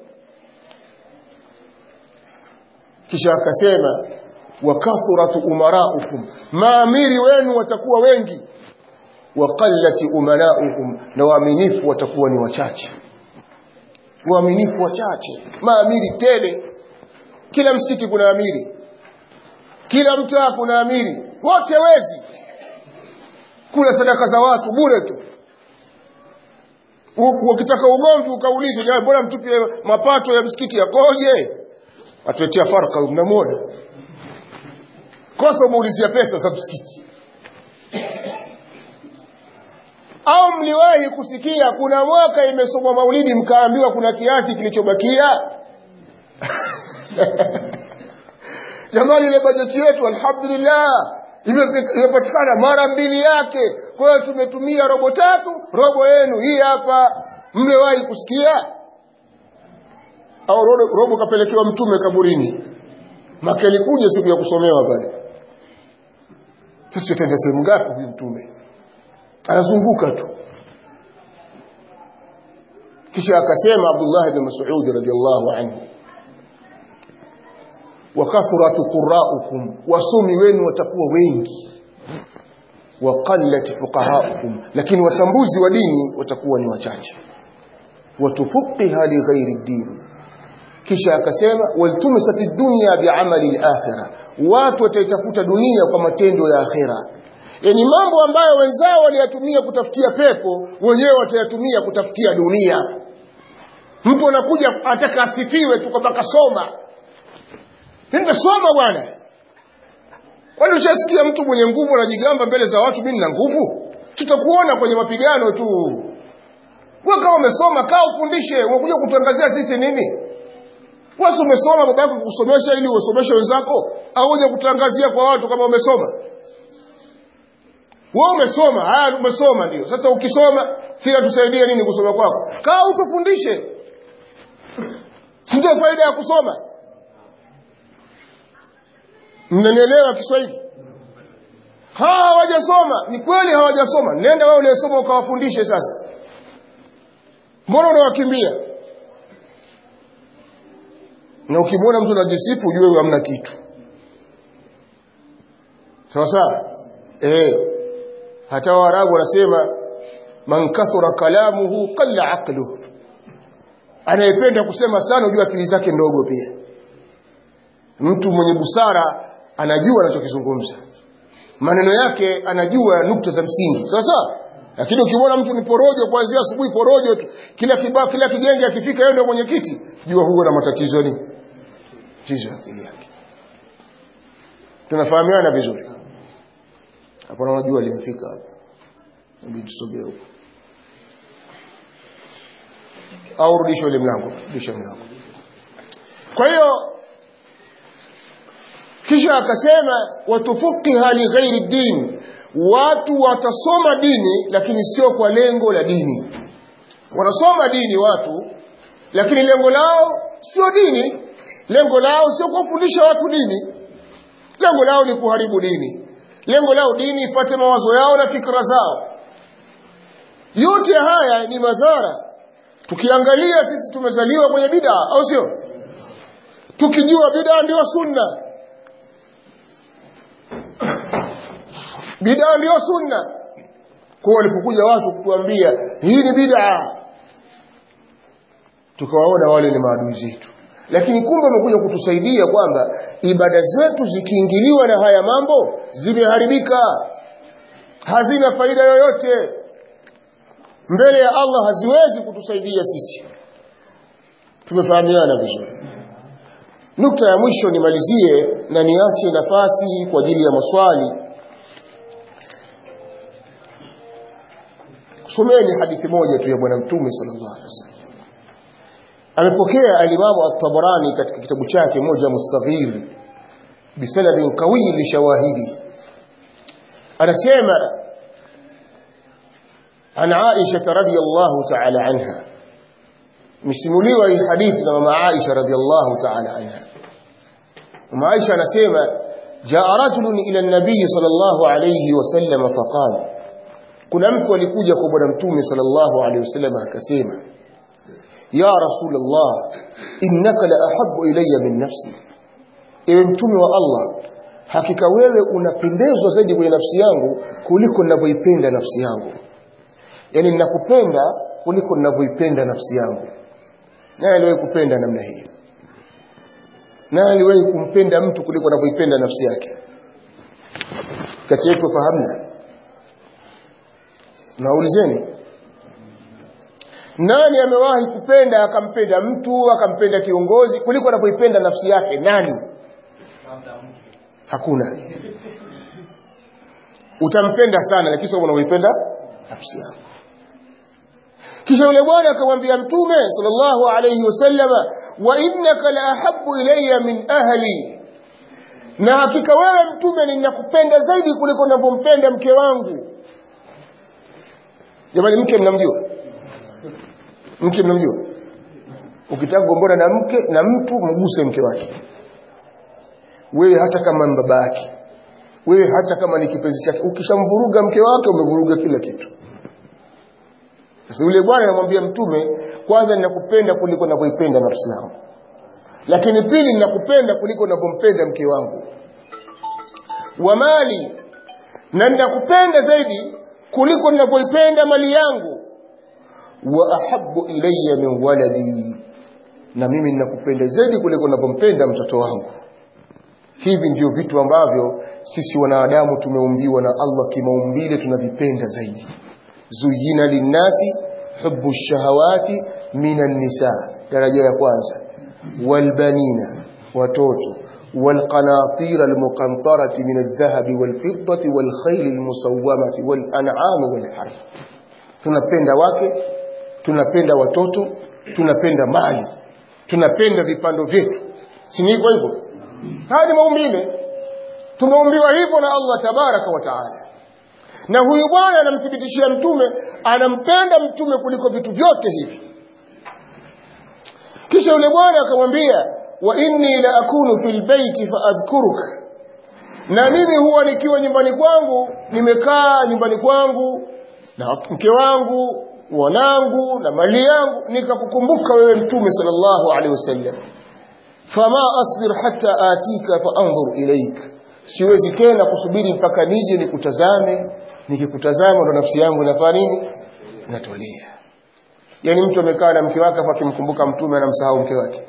kisha akasema wakathuratu umaraukum maamiri wenu watakuwa wengi waqallati umanaukum na waaminifu watakuwa ni wachache waaminifu wachache maamiri tele kila msikiti kuna amiri kila mtaa kuna amiri wote wezi kula sadaka za watu bure tu ukitaka ugomvi ukaulize jamani bora mtupie mapato ya msikiti yakoje atuletea farka mnamwona kosa umeulizia pesa za msikiti au mliwahi kusikia kuna mwaka imesomwa maulidi mkaambiwa kuna kiasi kilichobakia jamani ile bajeti yetu alhamdulillah imepatikana mara mbili yake kwa hiyo tumetumia robo tatu robo yenu hii hapa mliwahi kusikia au robo, robo kapelekewa mtume kaburini makeli kuja siku ya kusomewa pale sisi tutaenda sehemu ngapi huyu mtume anazunguka tu kisha akasema Abdullah ibn Mas'ud radiyallahu anhu wa kathratu qurra'ukum wasomi wenu watakuwa wengi wa qallat fuqaha'ukum lakini watambuzi wa dini watakuwa ni wachache watufuqiha li ghairi din kisha akasema waltumisat ad-dunya bi'amali al-akhirah watu wataitafuta dunia kwa matendo ya akhira yani mambo ambayo wenzao waliyatumia kutafutia pepo wenyewe watayatumia kutafutia dunia mtu anakuja ataka asifiwe tu kwamba kasoma nimesoma bwana kwani ushasikia mtu mwenye nguvu anajigamba mbele za watu mimi nina nguvu tutakuona kwenye mapigano tu wewe kama umesoma kaa ufundishe unakuja kutangazia sisi nini wewe umesoma baba yako kusomesha ili usomeshe wenzako au uje kutangazia kwa watu kama umesoma wewe umesoma haya umesoma ndio sasa ukisoma sina tusaidie nini kusoma kwako kaa utufundishe si ndio faida ya kusoma mnanielewa Kiswahili hawa hawajasoma ni kweli hawajasoma nenda wewe uliyesoma ukawafundishe sasa mbona unawakimbia na ukimwona mtu anajisifu ujue huyo hamna kitu sawa sawa eh hata waarabu wanasema man kathura kalamuhu qalla aqluhu anayependa kusema sana ujue akili zake ndogo pia mtu mwenye busara anajua anachokizungumza maneno yake anajua nukta za msingi sawa sawa lakini ukimwona mtu ni porojo kuanzia asubuhi porojo tu kila kibao kila kijenge akifika yeye ndio mwenyekiti jua huo na matatizo ni tatizo akili yake tunafahamiana vizuri hapo naona jua limefika hapa inabidi tusogee huko au rudisha ule mlango rudisha mlango kwa hiyo kisha akasema watufuqiha li ghairi din watu watasoma dini lakini sio kwa lengo la dini wanasoma dini watu lakini lengo lao sio dini lengo lao sio kuwafundisha watu dini lengo lao ni kuharibu dini lengo lao dini ipate mawazo yao na fikra zao yote haya ni madhara tukiangalia sisi tumezaliwa kwenye bid'a au sio tukijua bid'a ndio sunna bid'a ndio sunna kwa walipokuja watu kutuambia hii ni bid'a tukawaona wale ni maadui zetu lakini kumbe wamekuja kutusaidia kwamba ibada zetu zikiingiliwa na haya mambo zimeharibika hazina faida yoyote mbele ya Allah haziwezi kutusaidia sisi tumefahamiana vizuri nukta ya mwisho nimalizie na niache nafasi kwa ajili ya maswali someni hadithi moja tu ya bwana mtume sallallahu alaihi wasallam amepokea alimamu at-Tabarani katika kitabu chake moja mustaghir bisanadin qawi li shawahidi anasema عن عائشة رضي الله تعالى عنها msimuliwa hii hadithi na mama Aisha radhiallahu ta'ala anha mama Aisha anasema jaa rajulun ila an-nabiy sallallahu alayhi wasallam faqala kuna mtu alikuja kwa bwana mtume sallallahu alayhi wasallam akasema ya rasulullah innaka la ahabbu ilayya min nafsi ewe mtume wa Allah hakika wewe unapendezwa zaidi kwenye nafsi yangu kuliko ninavyoipenda nafsi yangu yani ninakupenda kuliko ninavyoipenda nafsi yangu naye aliwahi kupenda namna hiyo naye aliwahi kumpenda mtu kuliko anavyoipenda nafsi yake kati yetu fahamna naulizeni nani amewahi kupenda akampenda mtu akampenda kiongozi kuliko anavyoipenda nafsi yake nani hakuna utampenda sana lakini sio unavyoipenda nafsi yako kisha yule bwana akamwambia mtume sallallahu alayhi wasallama wa innaka la ahabbu ilayya min ahli na hakika wewe mtume ninakupenda zaidi kuliko ninavyompenda mke wangu jamani mke mnamjua mke mnamjua ukitaka kugombana na mke na mtu mguse mke wake wewe hata kama ni baba yake wewe hata kama ni kipenzi chake ukishamvuruga mke wake umevuruga kila kitu sasa yule bwana anamwambia mtume kwanza ninakupenda kuliko ninavyoipenda nafsi yangu lakini pili ninakupenda kuliko ninavyompenda mke wangu wa mali na ninakupenda zaidi kuliko ninavyoipenda mali yangu wa ahabbu ilayya min waladi na mimi ninakupenda zaidi kuliko ninavyompenda mtoto wangu hivi ndio vitu ambavyo sisi wanadamu tumeumbiwa na Allah kimaumbile tunavipenda zaidi zuyina linnasi hubbu shahawati minan nisa daraja ya kwanza walbanina watoto والقناطير المقنطرة من الذهب والفضة والخيل المسومة والأنعام والحرث tunapenda wake tunapenda watoto tunapenda mali tunapenda vipando vyetu si ni hivyo hivyo haya ni maumbile tumeumbiwa hivyo na Allah tabaraka wa taala na huyu bwana anamthibitishia mtume anampenda mtume kuliko vitu vyote hivi kisha yule bwana akamwambia wa inni la akunu fil baiti fa adhkuruka na mimi huwa nikiwa nyumbani kwangu nimekaa nyumbani kwangu na mke wangu wanangu na mali yangu nikakukumbuka wewe mtume sallallahu alaihi wasallam fama asbir hatta atika fa anzur ilaika siwezi tena kusubiri mpaka nije nikutazame nikikutazama ndo nafsi yangu inafanya nini inatulia yani mtu amekaa na mke wake afa akimkumbuka mtume anamsahau mke wake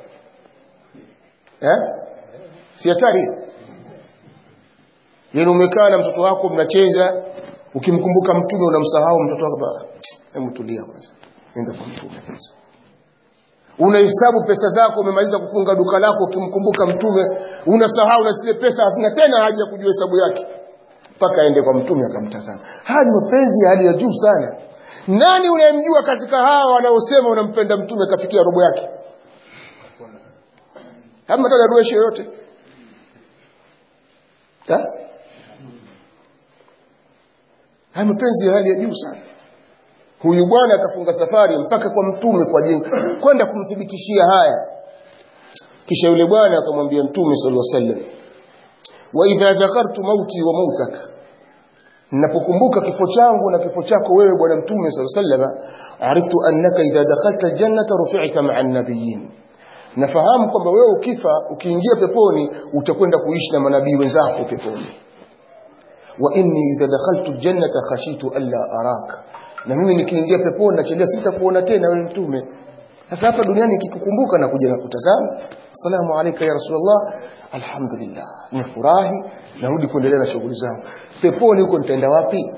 eh si hatari yani umekaa na mtoto wako mnacheza ukimkumbuka mtume unamsahau mtoto wako hebu tulia kwanza nenda kwa mtume kwanza unahesabu pesa zako umemaliza kufunga duka lako ukimkumbuka mtume unasahau na zile pesa hazina tena haja ya kujua hesabu yake mpaka aende kwa mtume akamtazama haya ni mapenzi ya hali ya juu sana nani unayemjua katika hawa wanaosema unampenda mtume kafikia robo yake ama tadarueshi yoyote haya mapenzi ya hali ya juu sana huyu bwana akafunga safari mpaka kwa mtume kwa ajili kwenda kumthibitishia haya kisha yule bwana akamwambia mtume sallallahu alaihi wasallam wa idha dhakartu mauti wa mautaka ninapokumbuka kifo changu na kifo chako wewe bwana mtume sallallahu alaihi wasallam ariftu annaka idha dakhalta aljannata rufi'ta ma'a an-nabiyyin nafahamu kwamba wewe ukifa ukiingia peponi utakwenda kuishi na manabii wenzako peponi wa inni idha dakhaltu aljannata khashitu alla araka na mimi nikiingia peponi nachelea sitakuona tena wewe mtume sasa hapa duniani nikikukumbuka na kuja na kutazama assalamu alayka ya rasulullah alhamdulillah nifurahi narudi kuendelea na shughuli zangu peponi huko nitaenda wapi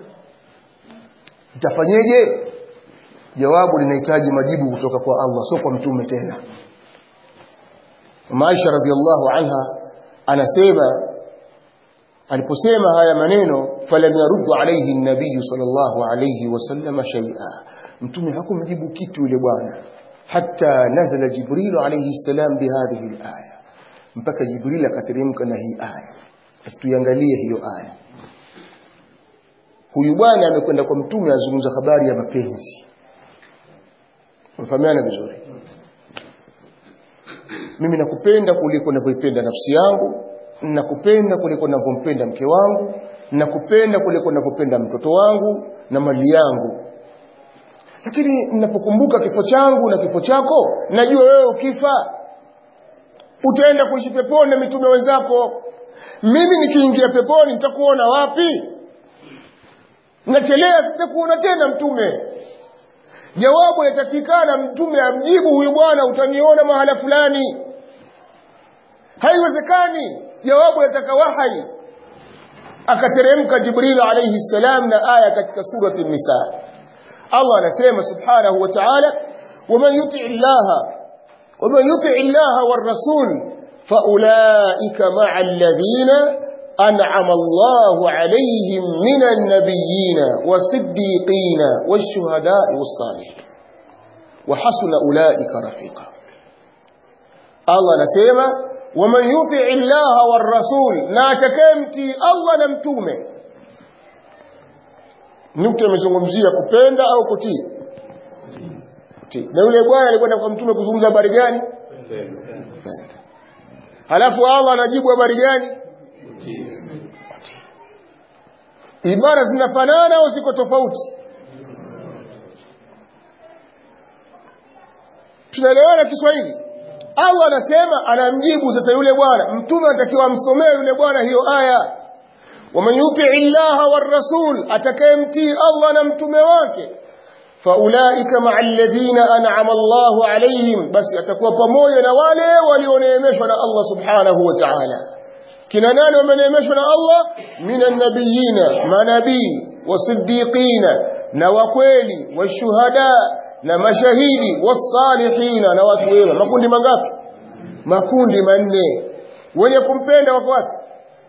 nitafanyeje jawabu linahitaji majibu kutoka kwa Allah sio kwa mtume tena Maisha radhiallahu anha anasema aliposema haya maneno falam yaruddu alayhi an-nabiy sallallahu alayhi wasallam shay'a mtume hakumjibu kitu yule bwana hatta nazala jibril alayhi salam bihadhihi al-aya mpaka jibril akateremka na hii aya sasa tuiangalie hiyo aya huyu bwana amekwenda kwa mtume azungumza habari ya mapenzi mfahamiana vizuri mimi nakupenda kuliko ninavyoipenda nafsi yangu nakupenda kuliko ninavyompenda mke wangu nakupenda kuliko ninavyopenda mtoto wangu na mali yangu lakini ninapokumbuka kifo changu na kifo chako najua wewe ukifa utaenda kuishi peponi na mitume wenzako mimi nikiingia peponi nitakuona wapi nachelea sitakuona tena mtume jawabu yatakikana mtume amjibu huyu bwana utaniona mahala fulani haiwezekani jawabu yataka wahai akateremka jibril alayhi salam na aya katika surati nisa Allah anasema subhanahu wa ta'ala waman yuti illaha waman yuti illaha war rasul faulaika ma'a alladhina أنعم الله عليهم من النبيين والصديقين والشهداء والصالحين وحسن أولئك رفيقا الله نسيما ومن يطع الله والرسول لا تكمتي الله نمتومه nukta imezungumzia kupenda au kutii kutii na yule bwana alikwenda kwa mtume kuzungumza habari gani kupenda halafu Allah anajibu habari gani ibara zinafanana au ziko tofauti tunaelewana Kiswahili Allah anasema anamjibu sasa yule bwana mtume anatakiwa amsomee yule bwana hiyo aya waman yutii llaha warrasul atakayemtii Allah na mtume wake faulaika maa alladhina an'ama Allahu alayhim basi atakuwa pamoja na wale walioneemeshwa na Allah subhanahu wa ta'ala kina nani wameneemeshwa na Allah minan nabiyina manabii wasiddiqina na wakweli washuhada na mashahidi wasalihina na watu wema makundi mangapi makundi manne wenye kumpenda wako wapi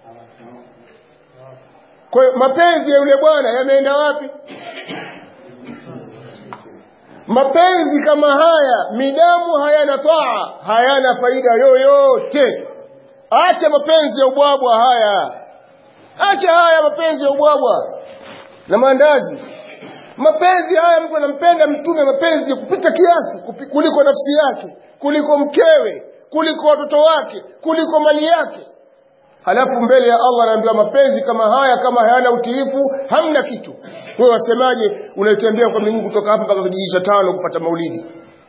kwa hiyo mapenzi ya yule bwana yameenda wapi mapenzi kama haya midamu hayana taa hayana faida yoyote acha mapenzi ya ubwabwa haya acha haya mapenzi ya ubwabwa na maandazi mapenzi haya mtu anampenda mtume mapenzi ya kupita kiasi kupi, kuliko nafsi yake kuliko mkewe kuliko watoto wake kuliko mali yake halafu mbele ya Allah anaambiwa mapenzi kama haya kama hayana utiifu hamna kitu wewe wasemaje unaitembea kwa miguu kutoka hapa mpaka kijiji cha tano kupata maulidi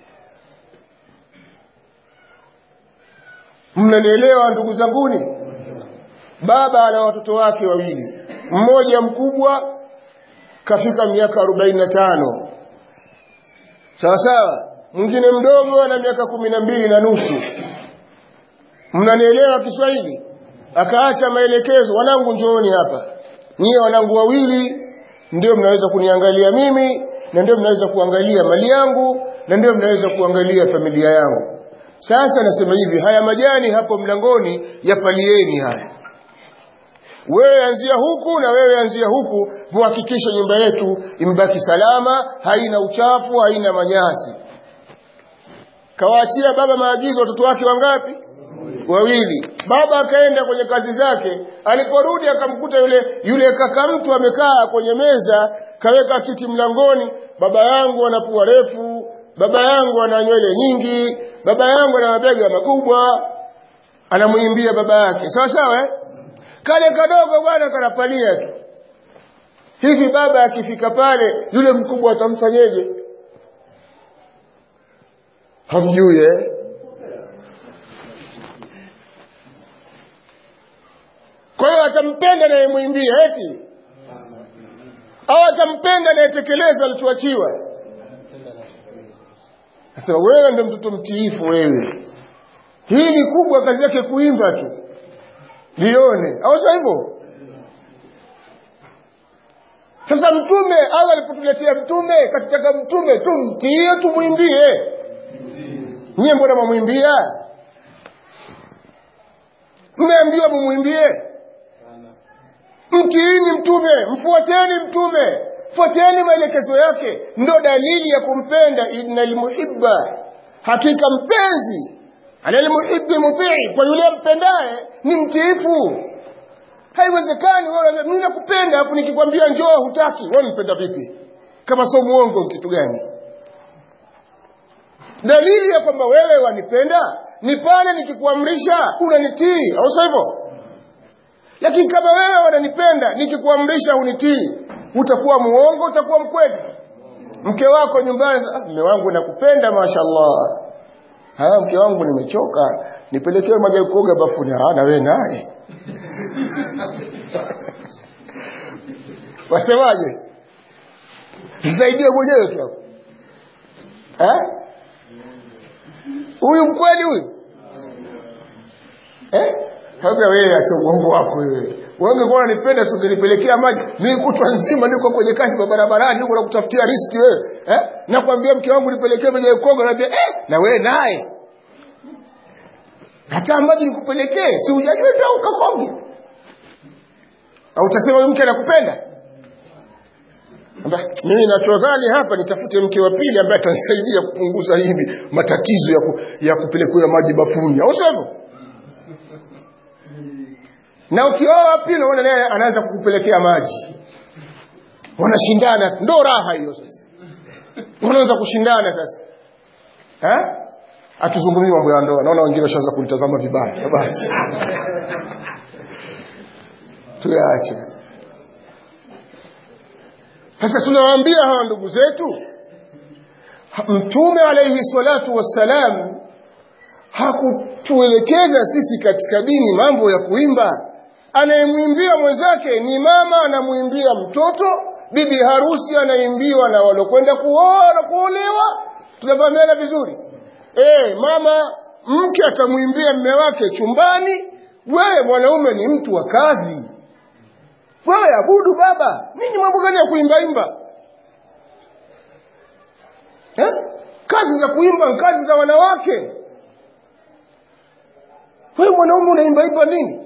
mnanielewa ndugu zanguni baba ana watoto wake wawili mmoja mkubwa kafika miaka 45 sawa sawa mwingine mdogo ana miaka kumi na mbili na nusu mnanielewa Kiswahili akaacha maelekezo wanangu njooni hapa nyie wanangu wawili ndio mnaweza kuniangalia mimi na ndio mnaweza kuangalia mali yangu na ndio mnaweza kuangalia familia yangu sasa nasema hivi haya majani hapo mlangoni yapalieni haya wewe anzia huku na wewe anzia huku muhakikishe nyumba yetu imebaki salama haina uchafu haina manyasi kawaachia baba maagizo watoto wake wangapi wawili baba akaenda kwenye kazi zake aliporudi akamkuta yule yule kaka mtu amekaa kwenye meza kaweka kiti mlangoni baba yangu ana pua refu baba yangu ana nywele nyingi baba yangu ana mabega makubwa anamwimbia baba yake sawa sawa eh? kale kadogo bwana kanapalia tu hivi baba akifika pale yule mkubwa atamfanyeje hamjui eh? kwa hiyo atampenda anayemwimbia eti au atampenda anayetekeleza alichoachiwa asema wewe ndo mtoto mtiifu wewe hii ni kubwa kazi yake kuimba tu lione au sio hivyo sasa mtume au alipotuletea mtume katitaka mtume tumtie tumwimbie nyie mbona mwamwimbia mmeambiwa mumwimbie mtiini mtume mfuateni mtume fuateni maelekezo yake ndo dalili ya kumpenda inna lmuhibba hakika mpenzi analmuhibbi mutii kwa yule ampendaye ni mtiifu haiwezekani wewe mimi nakupenda afu nikikwambia njoo hutaki wewe unipenda vipi kama sio muongo kitu gani dalili ya kwamba wewe wanipenda ni pale nikikuamrisha unanitii au sio hivyo lakini kama wewe wananipenda nikikuamrisha unitii utakuwa muongo utakuwa mkweli mke wako nyumbani ah, mme wangu nakupenda mashallah haya mke wangu nimechoka nipelekee maji ya kuoga bafuni ah na wewe naye wasemaje zaidie mwenyewe tu hapo eh huyu mkweli huyu eh Kabla wewe acha uongo wako wewe. Wewe ungekuwa unanipenda si ungenipelekea maji. Mimi kutwa nzima niko kwenye kazi barabarani niko nakutafutia riski wewe. Eh? Nakwambia mke wangu nipelekee maji ya Kongo naambia eh na wewe naye. Hata maji nikupelekee si hujajua ndio ukakonge. Au utasema huyu mke anakupenda? Amba, mimi nachodhani hapa nitafute mke wa pili ambaye atanisaidia kupunguza hivi matatizo ya, ku, ya kupelekewa maji bafuni. Au sivyo? na ukioa pili unaona naye anaanza kukupelekea maji wanashindana ndo raha hiyo sasa wanaanza kushindana sasa eh atuzungumzie mambo ya ndoa naona wengine washaanza kunitazama vibaya basi tuyaache sasa tunawaambia hawa ndugu zetu mtume alayhi salatu wassalam hakutuelekeza sisi katika dini mambo ya kuimba anayemwimbia mwenzake ni mama anamwimbia mtoto bibi harusi anaimbiwa na walokwenda kuoa na kuolewa tunafahamiana vizuri e, mama mke atamwimbia mme wake chumbani wewe mwanaume ni mtu wa kazi wewe abudu baba nini mambo gani ya kuimbaimba eh? kazi za kuimba ni kazi za wanawake wewe mwanaume unaimbaimba nini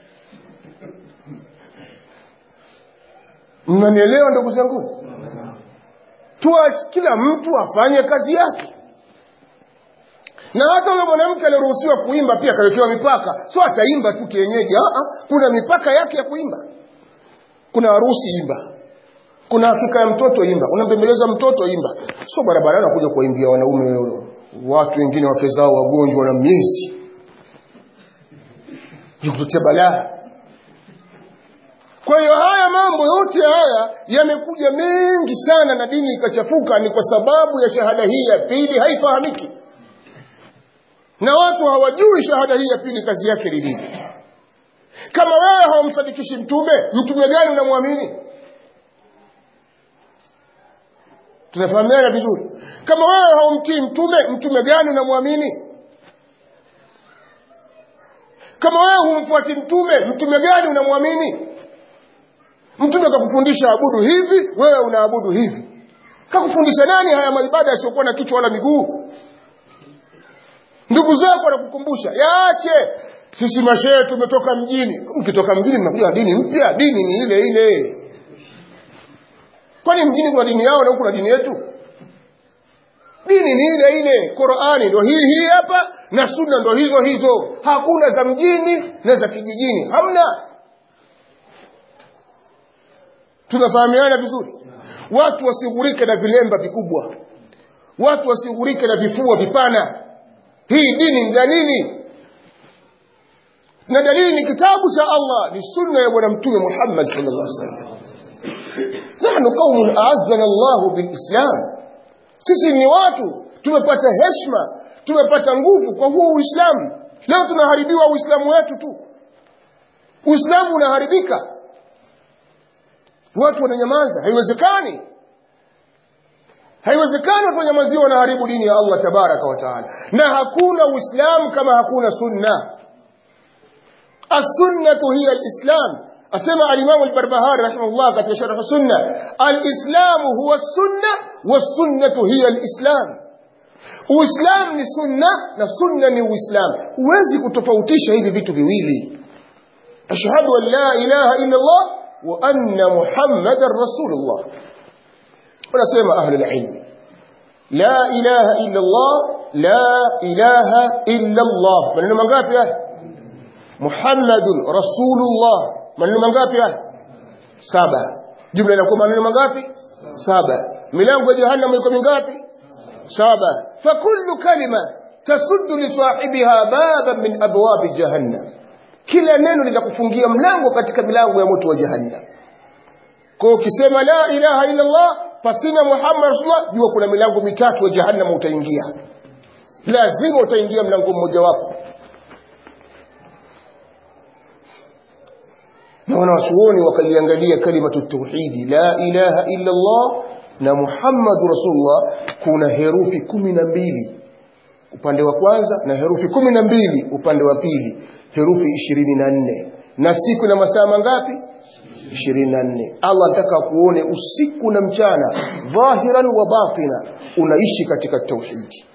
mnanielewa ndugu zangu tuwa kila mtu afanye kazi yake na hata huyo mwanamke aliruhusiwa kuimba pia akawekewa mipaka sio ataimba tu kienyeji Aa, kuna mipaka yake ya kuimba kuna harusi imba kuna hakika ya mtoto imba unampembeleza mtoto imba sio barabarani kuja kuwaimbia wanaume watu wengine wake zao wagonjwa na miezi ni kututia balaa kwa hiyo haya mambo yote haya yamekuja mengi sana na dini ikachafuka ni kwa sababu ya shahada hii ya pili haifahamiki na watu hawajui shahada hii ya pili kazi yake ni nini kama wewe hawamsadikishi mtume mtume gani unamwamini tunafahamiana vizuri kama wewe haumtii mtume mtume gani unamwamini kama wewe humfuati mtume mtume gani unamwamini mtume mtume kakufundisha abudu hivi wewe unaabudu hivi kakufundisha nani haya maibada yasiokuwa na kichwa wala miguu ndugu zako wanakukumbusha yaache sisi mashehe tumetoka mjini mkitoka mjini mnakuja dini mpya dini ni ile ile kwani mjini kuna dini yao na huku kuna dini yetu dini ni ile ile qurani ndo hii hii hapa na sunna ndo hizo hizo hakuna za mjini na za kijijini hamna tunafahamiana vizuri watu wasighurike na vilemba vikubwa watu wasighurike na vifua vipana hii dini ni dalili na dalili ni kitabu cha allah ni sunna ya bwana mtume muhammad sallallahu alaihi wasallam nahnu qaumun aazzana llahu bilislam sisi ni watu tumepata heshima tumepata nguvu kwa huo uislamu leo tunaharibiwa uislamu wetu tu uislamu unaharibika watu wananyamaza haiwezekani haiwezekani watu wanyamaziwa wanaharibu dini ya allah tabaraka wataala na hakuna uislamu kama hakuna sunna assunnatu hiya alislam asema alimamu albarbahari rahimahullah katika sharh sunna alislamu huwa sunna wassunnatu hiya alislam uislam ni sunna na sunna ni uislam huwezi kutofautisha hivi vitu viwili ashhadu an la ilaha illa allah wa anna muhammadan rasulullah wanasema ahli lilmi la ilaha illa allah la ilaha illa allah maneno mangapi haya muhammadun rasulullah maneno mangapi haya saba jumla inakuwa maneno mangapi saba milango ya jahannam iko mingapi saba fakullu kalima tasuddu lisahibiha baban min abwabi jahannam kila neno litakufungia mlango katika milango ya moto wa jahannam kwa ukisema la ilaha illa allah pasina muhammad rasulullah jua kuna milango mitatu ya jahannam utaingia lazima utaingia mlango mmoja wapo na wanawachuoni wakaliangalia kalimatu tauhidi la ilaha illa Allah na Muhammadu Rasulullah kuna herufi kumi na mbili upande wa kwanza na herufi kumi na mbili upande wa pili herufi ishirini na nne na siku na masaa mangapi ishirini na nne Allah anataka kuone usiku na mchana dhahiran wa batina unaishi katika tauhidi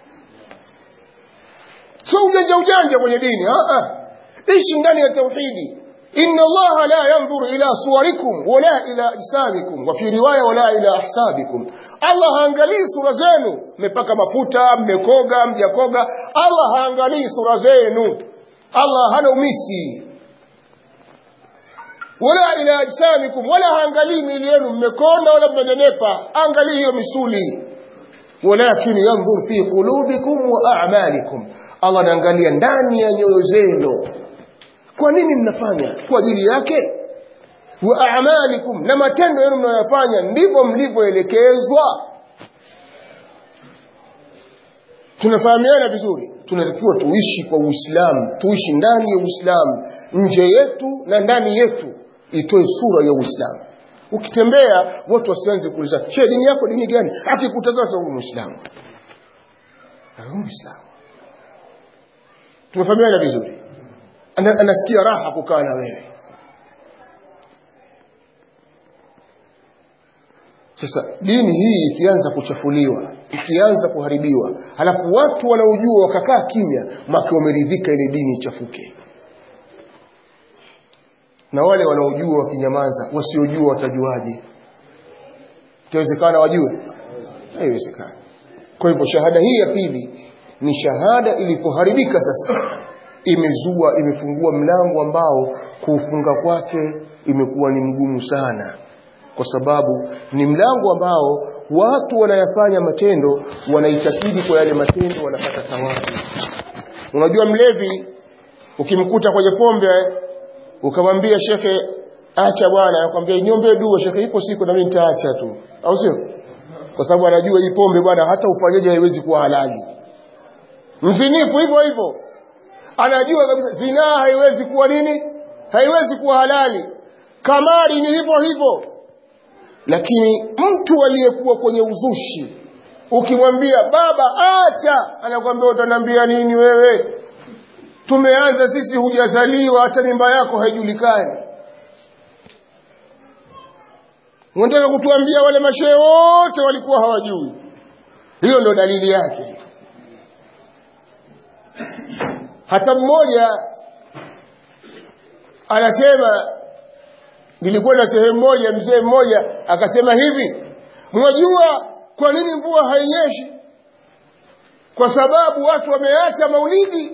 sio ujanja ujanja kwenye dini ishi ndani ya tauhidi إن الله لا ينظر إلى صوركم ولا إلى أجسامكم وفي رواية ولا إلى أحسابكم Allah haangalii sura zenu mmepaka mafuta mmekoga mjakoga Allah haangalii sura zenu Allah hana umisi wala ila ajsamikum wala haangalii miili yenu mmekonda wala mmenenepa angalii hiyo misuli walakin yanzur fi qulubikum wa a'malikum Allah anaangalia ndani ya nyoyo zenu kwa nini mnafanya kwa ajili yake wa a'malikum na matendo yenu mnayoyafanya ndivyo mlivyoelekezwa tunafahamiana vizuri tunatakiwa tuishi kwa uislamu tuishi ndani ya uislamu nje yetu na ndani yetu itoe sura ya uislamu ukitembea watu wasianze kuuliza she dini yako dini gani akikutazama huyu muislamu huyu muislamu tumefahamiana vizuri anasikia raha kukaa na wewe sasa dini hii ikianza kuchafuliwa ikianza kuharibiwa halafu watu wanaojua wakakaa kimya maki wameridhika ile dini ichafuke na wale wanaojua wakinyamaza wasiojua watajuaje itawezekana wajue haiwezekani kwa hivyo shahada hii ya pili ni shahada ilipoharibika sasa imezua imefungua mlango ambao kuufunga kwake imekuwa ni mgumu sana kwa sababu ni mlango ambao watu wanayafanya matendo wanaitakidi kwa yale matendo wanapata thawabu unajua mlevi ukimkuta kwenye pombe ukamwambia shekhe acha bwana akwambia niombe dua shekhe ipo siku na mimi nitaacha tu au sio kwa sababu anajua hii pombe bwana hata ufanyaje haiwezi kuwa halali mzinifu hivyo hivyo anajua kabisa zinaa haiwezi kuwa nini haiwezi kuwa halali kamari ni hivyo hivyo lakini mtu aliyekuwa kwenye uzushi ukimwambia baba acha anakwambia utaniambia nini wewe tumeanza sisi hujazaliwa hata mimba yako haijulikani unataka kutuambia wale mashehe wote walikuwa hawajui hiyo ndo dalili yake hata mmoja anasema nilikuwa na sehemu moja mzee mmoja akasema hivi mwajua kwa nini mvua hainyeshi kwa sababu watu wameacha maulidi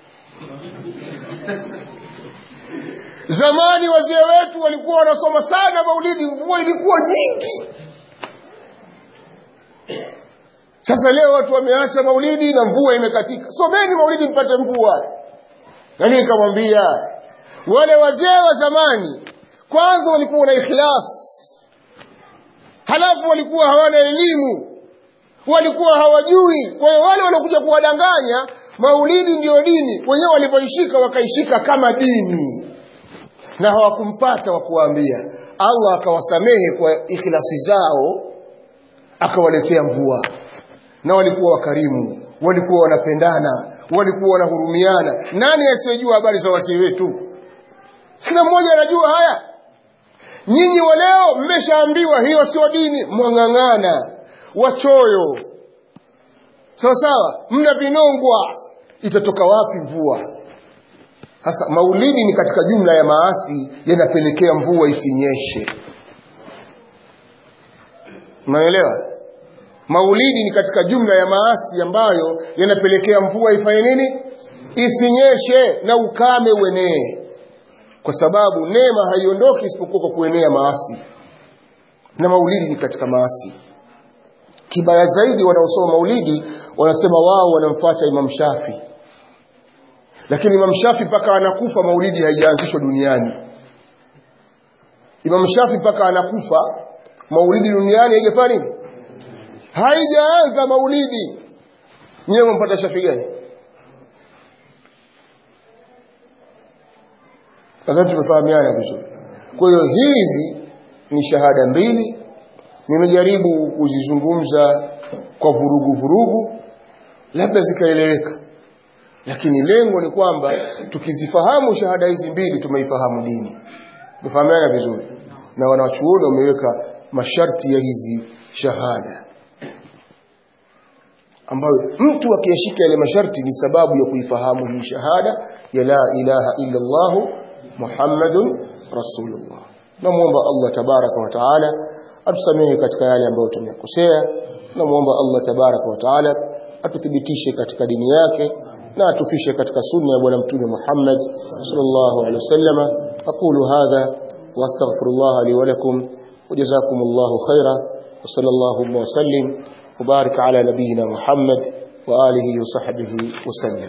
zamani wazee wetu walikuwa wanasoma sana maulidi mvua ilikuwa nyingi sasa leo watu wameacha maulidi na mvua imekatika someni maulidi mpate mvua nani nikamwambia wale wazee wa zamani kwanza walikuwa na ikhlas halafu walikuwa hawana elimu walikuwa hawajui kwa hiyo wale waliokuja kuwadanganya maulidi ndio dini wenyewe walivyoishika wakaishika kama dini na hawakumpata wa kuwaambia allah akawasamehe kwa ikhlasi zao akawaletea mvua na walikuwa wakarimu walikuwa wanapendana walikuwa wanahurumiana nani asiyejua habari za wazee wetu kila mmoja anajua haya nyinyi wa leo mmeshaambiwa hiyo sio dini mwang'ang'ana wachoyo sawa sawa mna vinongwa itatoka wapi mvua sasa maulidi ni katika jumla ya maasi yanapelekea mvua isinyeshe unaelewa maulidi ni katika jumla ya maasi ambayo yanapelekea mvua ifanye nini isinyeshe na ukame uenee kwa sababu neema haiondoki isipokuwa kwa kuenea maasi na maulidi ni katika maasi kibaya zaidi wanaosoma maulidi wanasema wao wanamfuata imam shafi lakini imam shafi mpaka anakufa maulidi haijaanzishwa duniani imam shafi mpaka anakufa maulidi duniani haijafanya nini haijaanza maulidi nyewe mpata shafi gani nadhani tumefahamiana vizuri kwa hiyo hizi ni shahada mbili nimejaribu kuzizungumza kwa vurugu vurugu labda zikaeleweka lakini lengo ni kwamba tukizifahamu shahada hizi mbili tumeifahamu dini tumefahamiana vizuri na wanawachuoni wameweka masharti ya hizi shahada ambayo mtu akiyashika yale masharti ni sababu ya kuifahamu hii shahada ya la ilaha illa Allah Muhammadun Rasulullah. Namuomba Allah tabaraka wa taala atusamehe katika yale ambayo tumekosea. Namuomba Allah tabaraka wa taala atuthibitishe katika dini yake na atufishe katika sunna ya bwana mtume Muhammad sallallahu alaihi wasallam. Aqulu hadha wa astaghfirullah li wa lakum wa jazakumullahu khaira wa sallallahu wa sallim وبارك على نبينا محمد وآله وصحبه وسلم